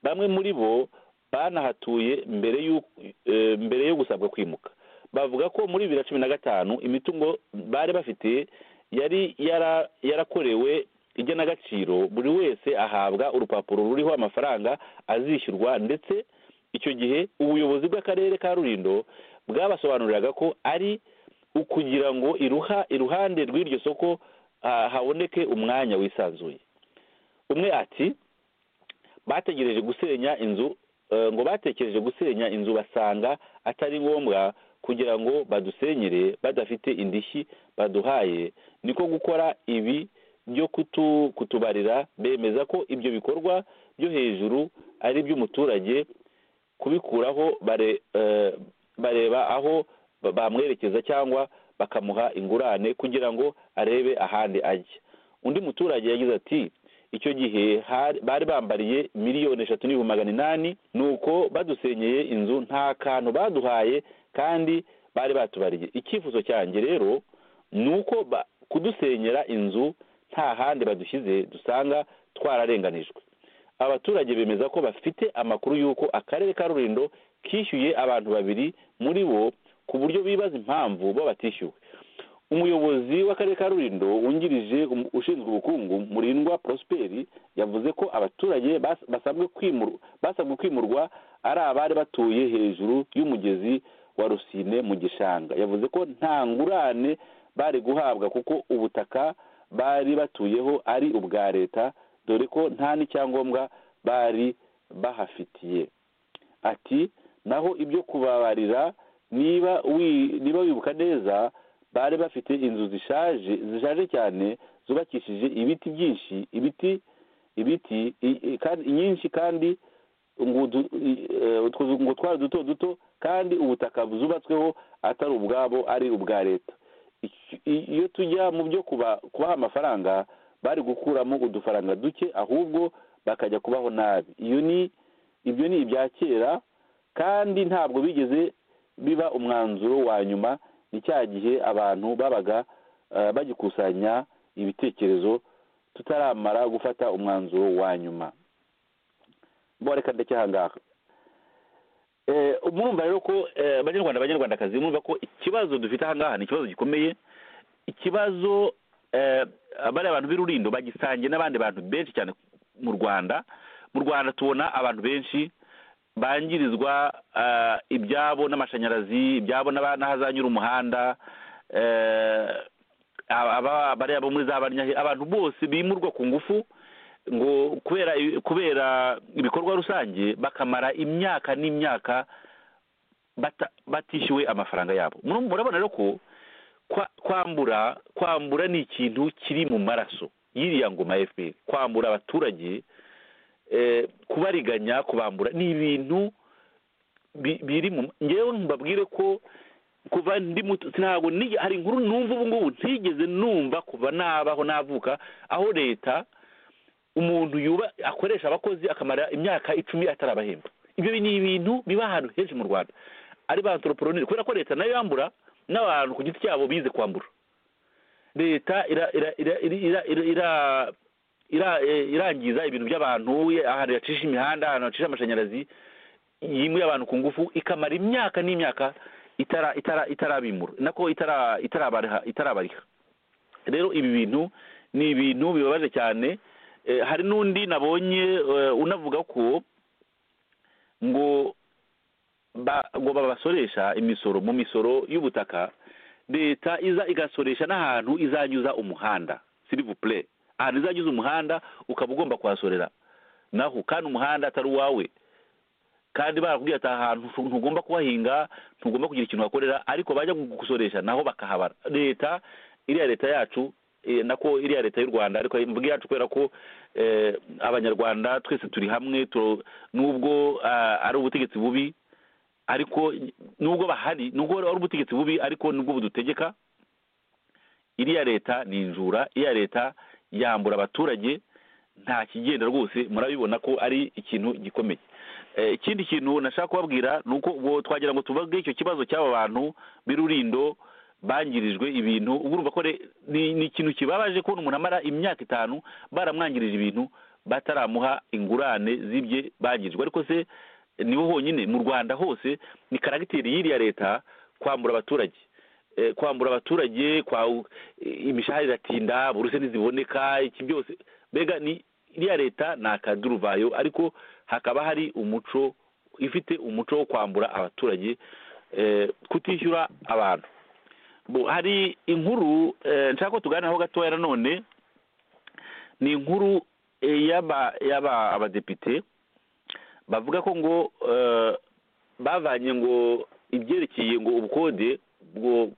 bamwe muri bo banahatuye mbere y'u- eh, mbere yo gusabwa kwimuka bavuga ko muri bibiri na cumi na gatanu imitungo bari bafite yari yara- yarakorewe igenagaciro buri wese ahabwa urupapuro ruriho amafaranga azishyurwa ndetse icyo gihe ubuyobozi bw'akarere ka rurindo bwabasobanuriraga ko ari ukugira ngo iruha iruhande rw'iryo soko ah, haboneke umwanya wisanzuye umwe ati bategereje gusenya inzu eh, ngo batekereje gusenya inzu basanga atari ngombwa kugira ngo badusenyere badafite indishyi baduhaye niko gukora ibi byo kutu, kutubarira bemeza ko ibyo bikorwa byo hejuru ari iby'umuturage kubikuraho bare eh, bareba aho ba- bamwerekeza cyangwa bakamuha ingurane kugira ngo arebe ahandi ajya undi muturage yagize ati icyo gihe hari- bari bambariye miliyoni eshatu n'ibihumbi magana inani nuko badusenyeye inzu nta kantu baduhaye kandi bari batubariye icyifuzo cyanjye rero ni uko ba- kudusenyera inzu nta handi badushyize dusanga twararenganijwe abaturage bemeza ko bafite amakuru y'uko akarere ka rurindo kishyuye abantu babiri muri bo ku buryo bibaza impamvu bo batishyuwe umuyobozi w'akarere ka rurindo wungirije um- ushinzwe ubukungu murindwa prosperi yavuze ko abaturage bas- basabwe kwimur- basabwe kwimurwa ari abari batuye hejuru y'umugezi wa rusine mu gishanga yavuze ko nta ngurane bari guhabwa kuko ubutaka bari batuyeho ari ubwa leta dore ko nta n'icyangombwa bari bahafitiye ati naho ibyo kubabarira niba wi- niba wibuka neza bari bafite inzu zishaje zishaje cyane zubakishije ibiti byinshi ibiti ibiti i- i- kandi nyinshi kandi ngo udu- i- eh, utwo zu- ngo twari duto duto kandi ubutaka zubatsweho atari ubwabo ari ubwa leta Iki- i- iyo tujya mu byo kuba- kubaha amafaranga bari gukuramo udufaranga duke ahubwo bakajya kubaho nabi iyo ni ibyo ni ibya kera kandi ntabwo bigeze biba umwanzuro wa nyuma ni cya gihe abantu babaga eh, bagikusanya ibitekerezo tutaramara gufata umwanzuro wa nyuma mboreka ndetse aha ngaha Eh, murumva rero ko eh, banyarwanda banyarwandakazi murumva ko ikibazo dufite aha ngaha ni ikibazo gikomeye ikibazo bariya bantu b'irurindo bagisangiye n'abandi bantu benshi cyane mu rwanda mu rwanda tubona abantu benshi bangirizwa eh, ibyabo n'amashanyarazi ibyabo n'aba- n'ahazanyura umuhanda eh, aba- aba- bariya bo muri za banyahe abantu bose bimurwa ku ngufu ngo kubera kubera ibikorwa rusange bakamara imyaka n'imyaka bata- batishyuwe amafaranga yabo Muru- murabona rero ko kwa- kwambura kwambura ni ikintu kiri mu maraso y'iriya ngoma ya fpr kwambura abaturage eh, kubariganya kubambura ni ibintu bi- biri mu ngewe mbabwire ko kuva ndi muto ntabwo nige- hari inkuru numva ubu ngubu ntigeze numva kuva nabaho navuka aho leta umuntu yuba akoresha abakozi akamara imyaka icumi atarabahemba ibyo bi- ni ibintu biba ahantu henshi mu rwanda ari ba anthroponire kubera ko leta nayo yambura n'abantu ku giti cyabo bize kwambura leta ira- ira- ira- ira- ira- ira- ira- eh, irangiza ibintu by'abantu ahantu yacisha imihanda ahantu yacisha amashanyarazi yimuye abantu ku ngufu ikamara imyaka n'imyaka itara itara itarabimura nako itara itarabariha itarabariha rero ibi bintu ni ibintu bibabaje cyane Eh, hari n'undi nabonye eh, unavuga ko ngo ba- ngo babasoresha imisoro mu misoro y'ubutaka leta iza igasoresha n'ahantu izanyuza umuhanda silivupure ahantu izanyuza umuhanda ukaba ugomba kuhasorera naho kandi umuhanda atari uwawe kandi barakubwira ati aha hantu ntu- ntugomba kuhahinga ntugomba kugira ikintu wakorera ariko bajya gusoresha naho bakahabara leta iriya leta yacu eh, nako iriya leta y'u rwanda ariko mvuga iyacu kubera ko eh, abanyarwanda twese turi hamwe tu- nubwo ah, ari ubutegetsi bubi ariko nubwo bahari nubwo ari ubutegetsi bubi ariko nubwo budutegeka iriya leta ni injura iriya leta yambura abaturage nta kigenda rwose murabibona ko ari ikintu gikomeye Eh, ikindi kintu nashaka kubabwira ni uko ubwo twagira ngo tuvuge icyo kibazo cy'aba bantu b'irurindo bangirijwe ibintu ubu urumva ko re- ni ni ikintu kibabaje kubona umuntu amara imyaka itanu baramwangirije ibintu bataramuha ingurane z'ibye bangirijwe ariko se niho honyine mu rwanda hose ni karagiteri y'iriya leta kwambura abaturage Eh, kwambura abaturage kwa eh, imishahara iratinda buruse ntiziboneka iki byose mbega ni iriya leta ni akaduruvayo ariko hakaba hari umuco ifite umuco wo kwambura abaturage eh, kutishyura abantu Bo, hari inkuru eh, nshaka ko tuganiraho gatoya nanone ni inkuru eh, y'aba y'aba abadepite bavuga ko ngo eh, bavanye ngo ibyerekeye ngo ubukode bwo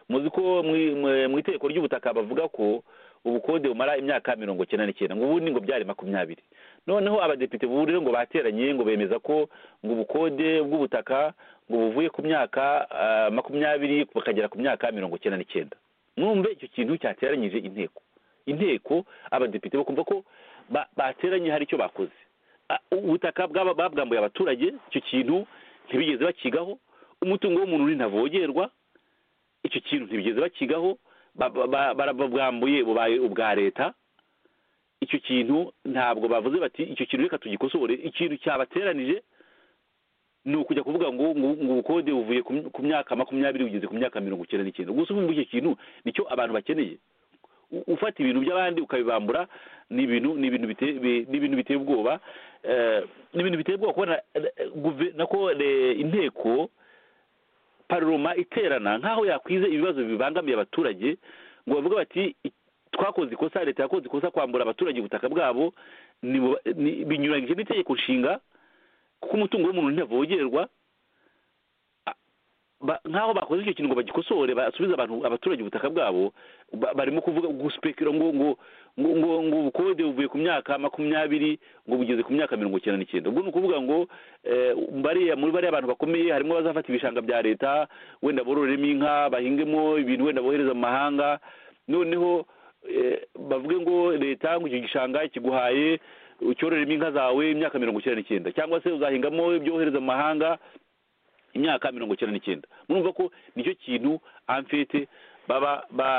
muzi ko mwi- mwe- mu itegeko ry'ubutaka bavuga ko ubukode bumara imyaka mirongo cyenda n'icyenda ngo ubundi ngo byari makumyabiri noneho abadepite bubu rero ngo bateranye ngo bemeza ko ngo ubukode bw'ubutaka ngo buvuye ku myaka ah, makumyabiri bukagera ku myaka mirongo cyenda n'icyenda mwumve icyo kintu cyateranyije inteko inteko abadepite bakumva ko ba- bateranye hari icyo bakoze Ah, ubutaka bwaba- babwambuye abaturage icyo kintu ntibigeze bakigaho umutungo w'umuntu uri ntavogerwa icyo kintu ntibigeze bakigaho ba- ba- ba- barababwambuye bubaye ubwa leta icyo kintu ntabwo bavuze bati icyo kintu reka tugikosore ikintu cyabateranije ni ukujya kuvuga ngo ngo ngo ubukode buvuye ku my- ku myaka makumyabiri bugeze ku myaka mirongo icyenda n'icyenda gusa ubu icyo kintu nicyo abantu bakeneye U- ufata ibintu by'abandi ukabibambura ni ibintu ni ibintu biteye bi- ni ibintu biteye ubwoba Eh, ni ibintu biteye ubwoba kubona eh, guve- nako eh, inteko paroma iterana nk'aho yakwize ibibazo bibangamiye abaturage ngo bavuga bati "I- twakoze ikosa leta yakoze ikosa kwambura abaturage ubutaka bwabo nibu- ni- binyuranyije n'itegeko nshinga kuko umutungo w'umuntu ntavogerwa A- ba- nk'aho bakoze icyo kintu ngo bagikosore basubize abantu abaturage ubutaka bwabo ba- barimo kuvuga guspekira ngo ngo ngo ngo ngo ubukode buvuye ku myaka makumyabiri ngo bugeze ku myaka mirongo icyenda n'icyenda ubwo ni ukuvuga ngo eh, bariya muri bariya bantu bakomeye harimo abazafata ibishanga bya leta wenda bororeremo inka bahingemo ibintu wenda bohereza mu mahanga noneho eh, bavuge ngo leta ngo icyo gishanga kiguhaye ucyororeremo inka zawe imyaka mirongo icyenda n'icyenda cyangwa se uzahingamo ibyo wohereza mu mahanga imyaka mirongo icyenda n'icyenda murumva ko nicyo kintu amfete baba ba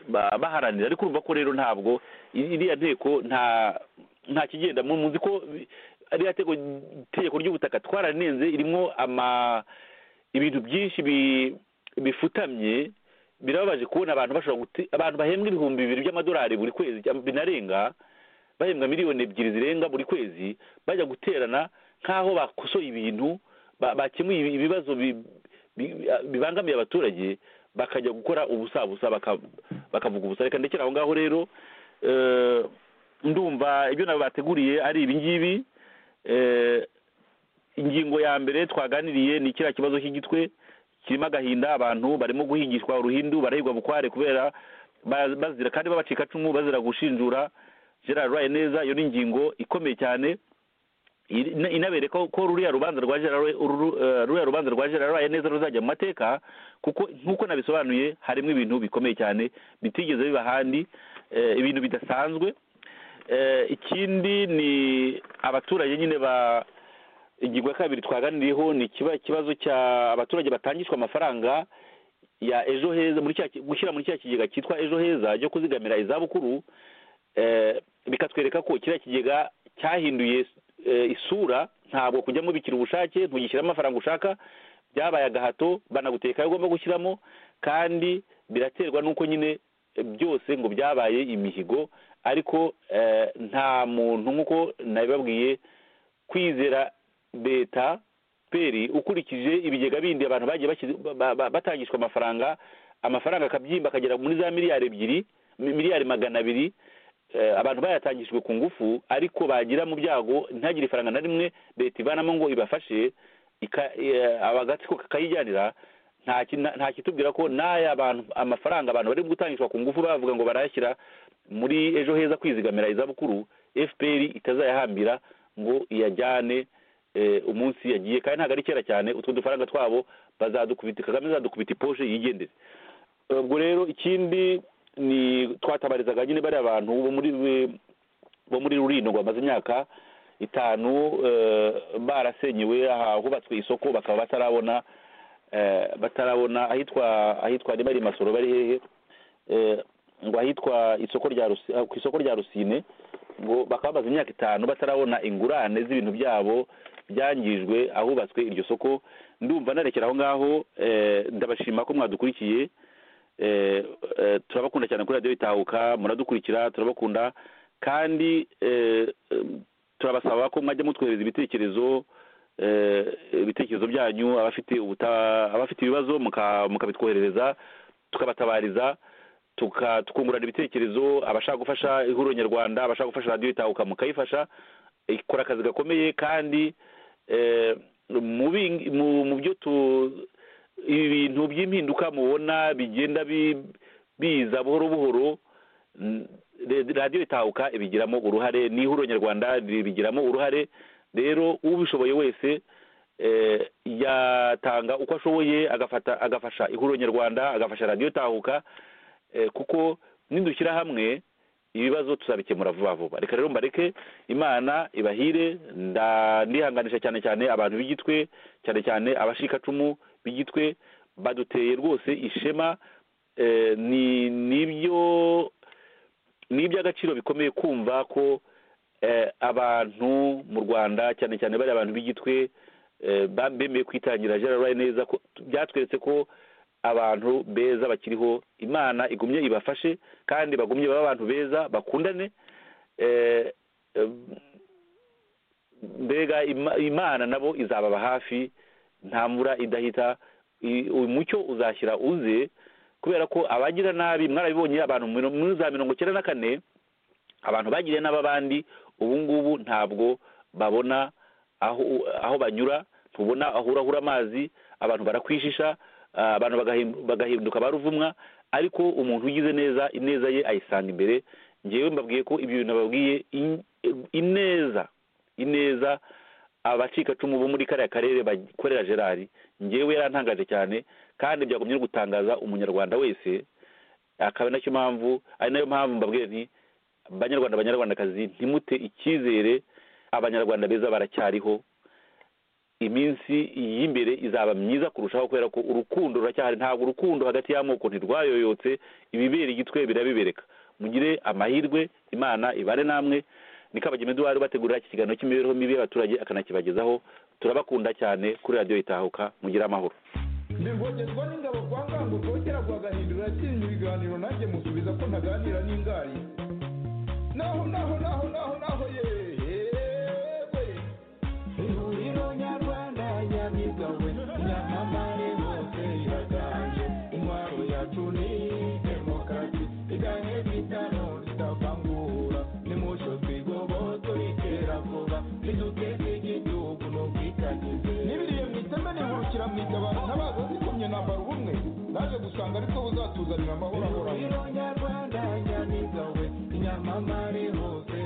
ba- baharanira ariko urumva ko rero ntabwo i- iriya nteko nta nta kigenda mu- muzi ko bi- iriya teko itegeko ry'ubutaka twararenze irimo ama ibintu byinshi bi- bifutamye birababaje kubona abantu bashobora guti abantu bahembwa ibihumbi bibiri by'amadolari buri kwezi cyangwa binarenga bahembwa miliyoni ebyiri zirenga buri kwezi bajya guterana nk'aho bakosoye ibintu ba- bakemuye ibi- ibibazo bi- bi- bibangamiye abaturage bakajya gukora ubusabusa baka- bakavuga ubusa reka ndekera aho ngaho rero eh, ndumva ibyo nabo bateguriye ari ibi ngibi eh, ingingo ya mbere twaganiriye ni kiriya kibazo cy'igitwe kirimo agahinda abantu barimo guhigishwa uruhindu barahigwa bukware kubera ba- bazira kandi b'abacicacumu bazira gushinjura gerard rwaye neza iyo ni ingingo ikomeye cyane iri- ina- inabere ko ko ruriya rubanza rwa gerard Rwaye- uru- eh, ruriya rubanza rwa gerard rwaye neza ruzajya mu mateka kuko nk'uko nabisobanuye harimo ibintu bikomeye cyane bitigeze biba ahandi eh, ibintu bidasanzwe Eh, ikindi ni abaturage nyine ba ingingo ya kabiri twaganiriyeho ni ikiba- ikibazo cya abaturage batangishwa amafaranga ya ejo heza muri cya ki- gushyira muri cya kigega cyitwa ejo heza cyo kuzigamira izabukuru eh, bikatwereka ko kiriya kigega cyahinduye eh, isura ntabwo kujyamo bikira ubushake ntugishyiramo amafaranga ushaka byabaye agahato banaguteka ayo ugomba gushyiramo kandi biraterwa n'uko nyine eh, byose ngo byabaye imihigo ariko eh, nta muntu nk'uko nabibabwiye kwizera leta peri ukurikije ibigega bindi abantu bagiye bashyize- ba- ba- batangishwa amafaranga amafaranga akabyimba akagera muri za miliyari ebyiri mi- miliyari magana abiri eh, abantu bayatangishijwe ku ngufu ariko bagira mu byago ntagire ifaranga na rimwe leta ivanamo ngo ibafashe ika- eh, agatsiko kakayijyanira nta ki- nta- nta kitubwira ko n'aya bantu amafaranga abantu bari gutangishwa ku ngufu bavuga ngo barayashyira muri ejo heza kwizigamira izabukuru fpr itazayahambira ngo iyajyane eh, umunsi yagiye kandi ntabwo ari kera cyane utwo dufaranga twabo bazadukubita kagame azadukubita iposhe yigendere ubwo rero ikindi ni twatabarizaga nyine bariya bantu bo muri bo muri rurindo bamaze imyaka itanu eh, barasenyewe aha hubatswe isoko bakaba batarabona eh, batarabona ahitwa ahitwa niba ari masoro bari hehe eh, ngo ahitwa isoko rya Rusi- ah, ku isoko rya rusine ngo bakaba bamaze imyaka itanu batarabona ingurane z'ibintu byabo byangijwe ahubatswe iryo soko ndumva narekera aho ngaho eh, ndabashima ko mwadukurikiye eh, eh, turabakunda cyane kuri radiyo itahuka muradukurikira turabakunda kandi eh, eh, turabasaba ko mwajya mutwohereza ibitekerezo eh, ibitekerezo byanyu abafite ubuta- abafite ibibazo muka- mukabitwoherereza tukabatabariza tuka tukungurana ibitekerezo abashaka gufasha ihuriro nyarwanda abashaka gufasha radiyo itahuka mukayifasha ikora akazi gakomeye kandi eh, mu bi- mu- mu byo tu ibi bintu by'impinduka mubona bigenda bi- biza buhoro buhoro n- re- radiyo itahuka ibigiramo uruhare n'ihuriro nyarwanda ribigiramo uruhare rero ubishoboye wese eh, yatanga uko ashoboye agafata agafasha ihuriro nyarwanda agafasha radiyo itahuka eh, kuko nidushyira hamwe ibibazo tuzabikemura vuba vuba reka rero mbareke imana ibahire nda- ndihanganisha cyane cyane abantu b'igitwe cyane cyane abashikacumu b'igitwe baduteye rwose ishema eh, ni nibyo ni iby'agaciro bikomeye kumva ko eh, abantu mu rwanda cyane cyane bari abantu b'igitwe eh, ba- bemeye kwitangira gerard Rwaye neza ko byatweretse ko abantu beza bakiriho imana igumye ibafashe kandi bagumye baba abantu beza bakundane eh, eh, mbega ima- imana nabo izababa hafi nta mvura idahita I- uyu mucyo uzashyira uze kubera ko abagira nabi mwarabibonye abantu miro- muri za mirongo icyenda na kane abantu bagiriye n'ababandi ubu ngubu ntabwo babona aho aho banyura ntubona aho urahura amazi abantu barakwishisha ah, abantu bagahindu- bagahinduka ba ruvumwa ariko umuntu ugize neza ineza ye ayisanga imbere ngewe mbabwiye ko ibyo bintu nababwiye in- ineza ineza abacikacumu bo muri kariya karere bakorera gerard ngewe yarantangaje cyane kandi byagumye no gutangaza umunyarwanda wese akaba nacyo mpamvu ari nayo mpamvu mbabwiye nti banyarwanda banyarwandakazi ntimute icyizere abanyarwanda beza baracyariho iminsi y'imbere izaba myiza kurushaho kubera ko urukundo ruracyahari ntabwo urukundo hagati y'amoko ntirwayoyotse ibibera igitwe birabibereka mugire amahirwe imana ibane namwe ni kabageme duwari bategurira iki kiganiro cy'imibereho mibi y'abaturage akanakibagezaho turabakunda cyane kuri radiyo itahuka mugire amahoro ndivogezwa n'ingabo kwa nganga ntabwo bwongera guhagahindura yatsinze ibiganiro nanjye musubiza ko ntaganira n'ingari naho naho naho naho naho yewe ihuriro nyarwanda nyamigawe nyamamare bose iraganje intwaro yacu ni demokarasi iganye bitano ritavangura nimucyo twigoboto ritera vuba riduteza igihugu n'ubwitangize n'ibiriye mu iteme nihurukira mu itabara ntabaza zikomye nambara ubumwe naje gusanga ariko buzatuzanira amahoro ahoraho ihuriro nyarwanda nyamigawe nyamamare hose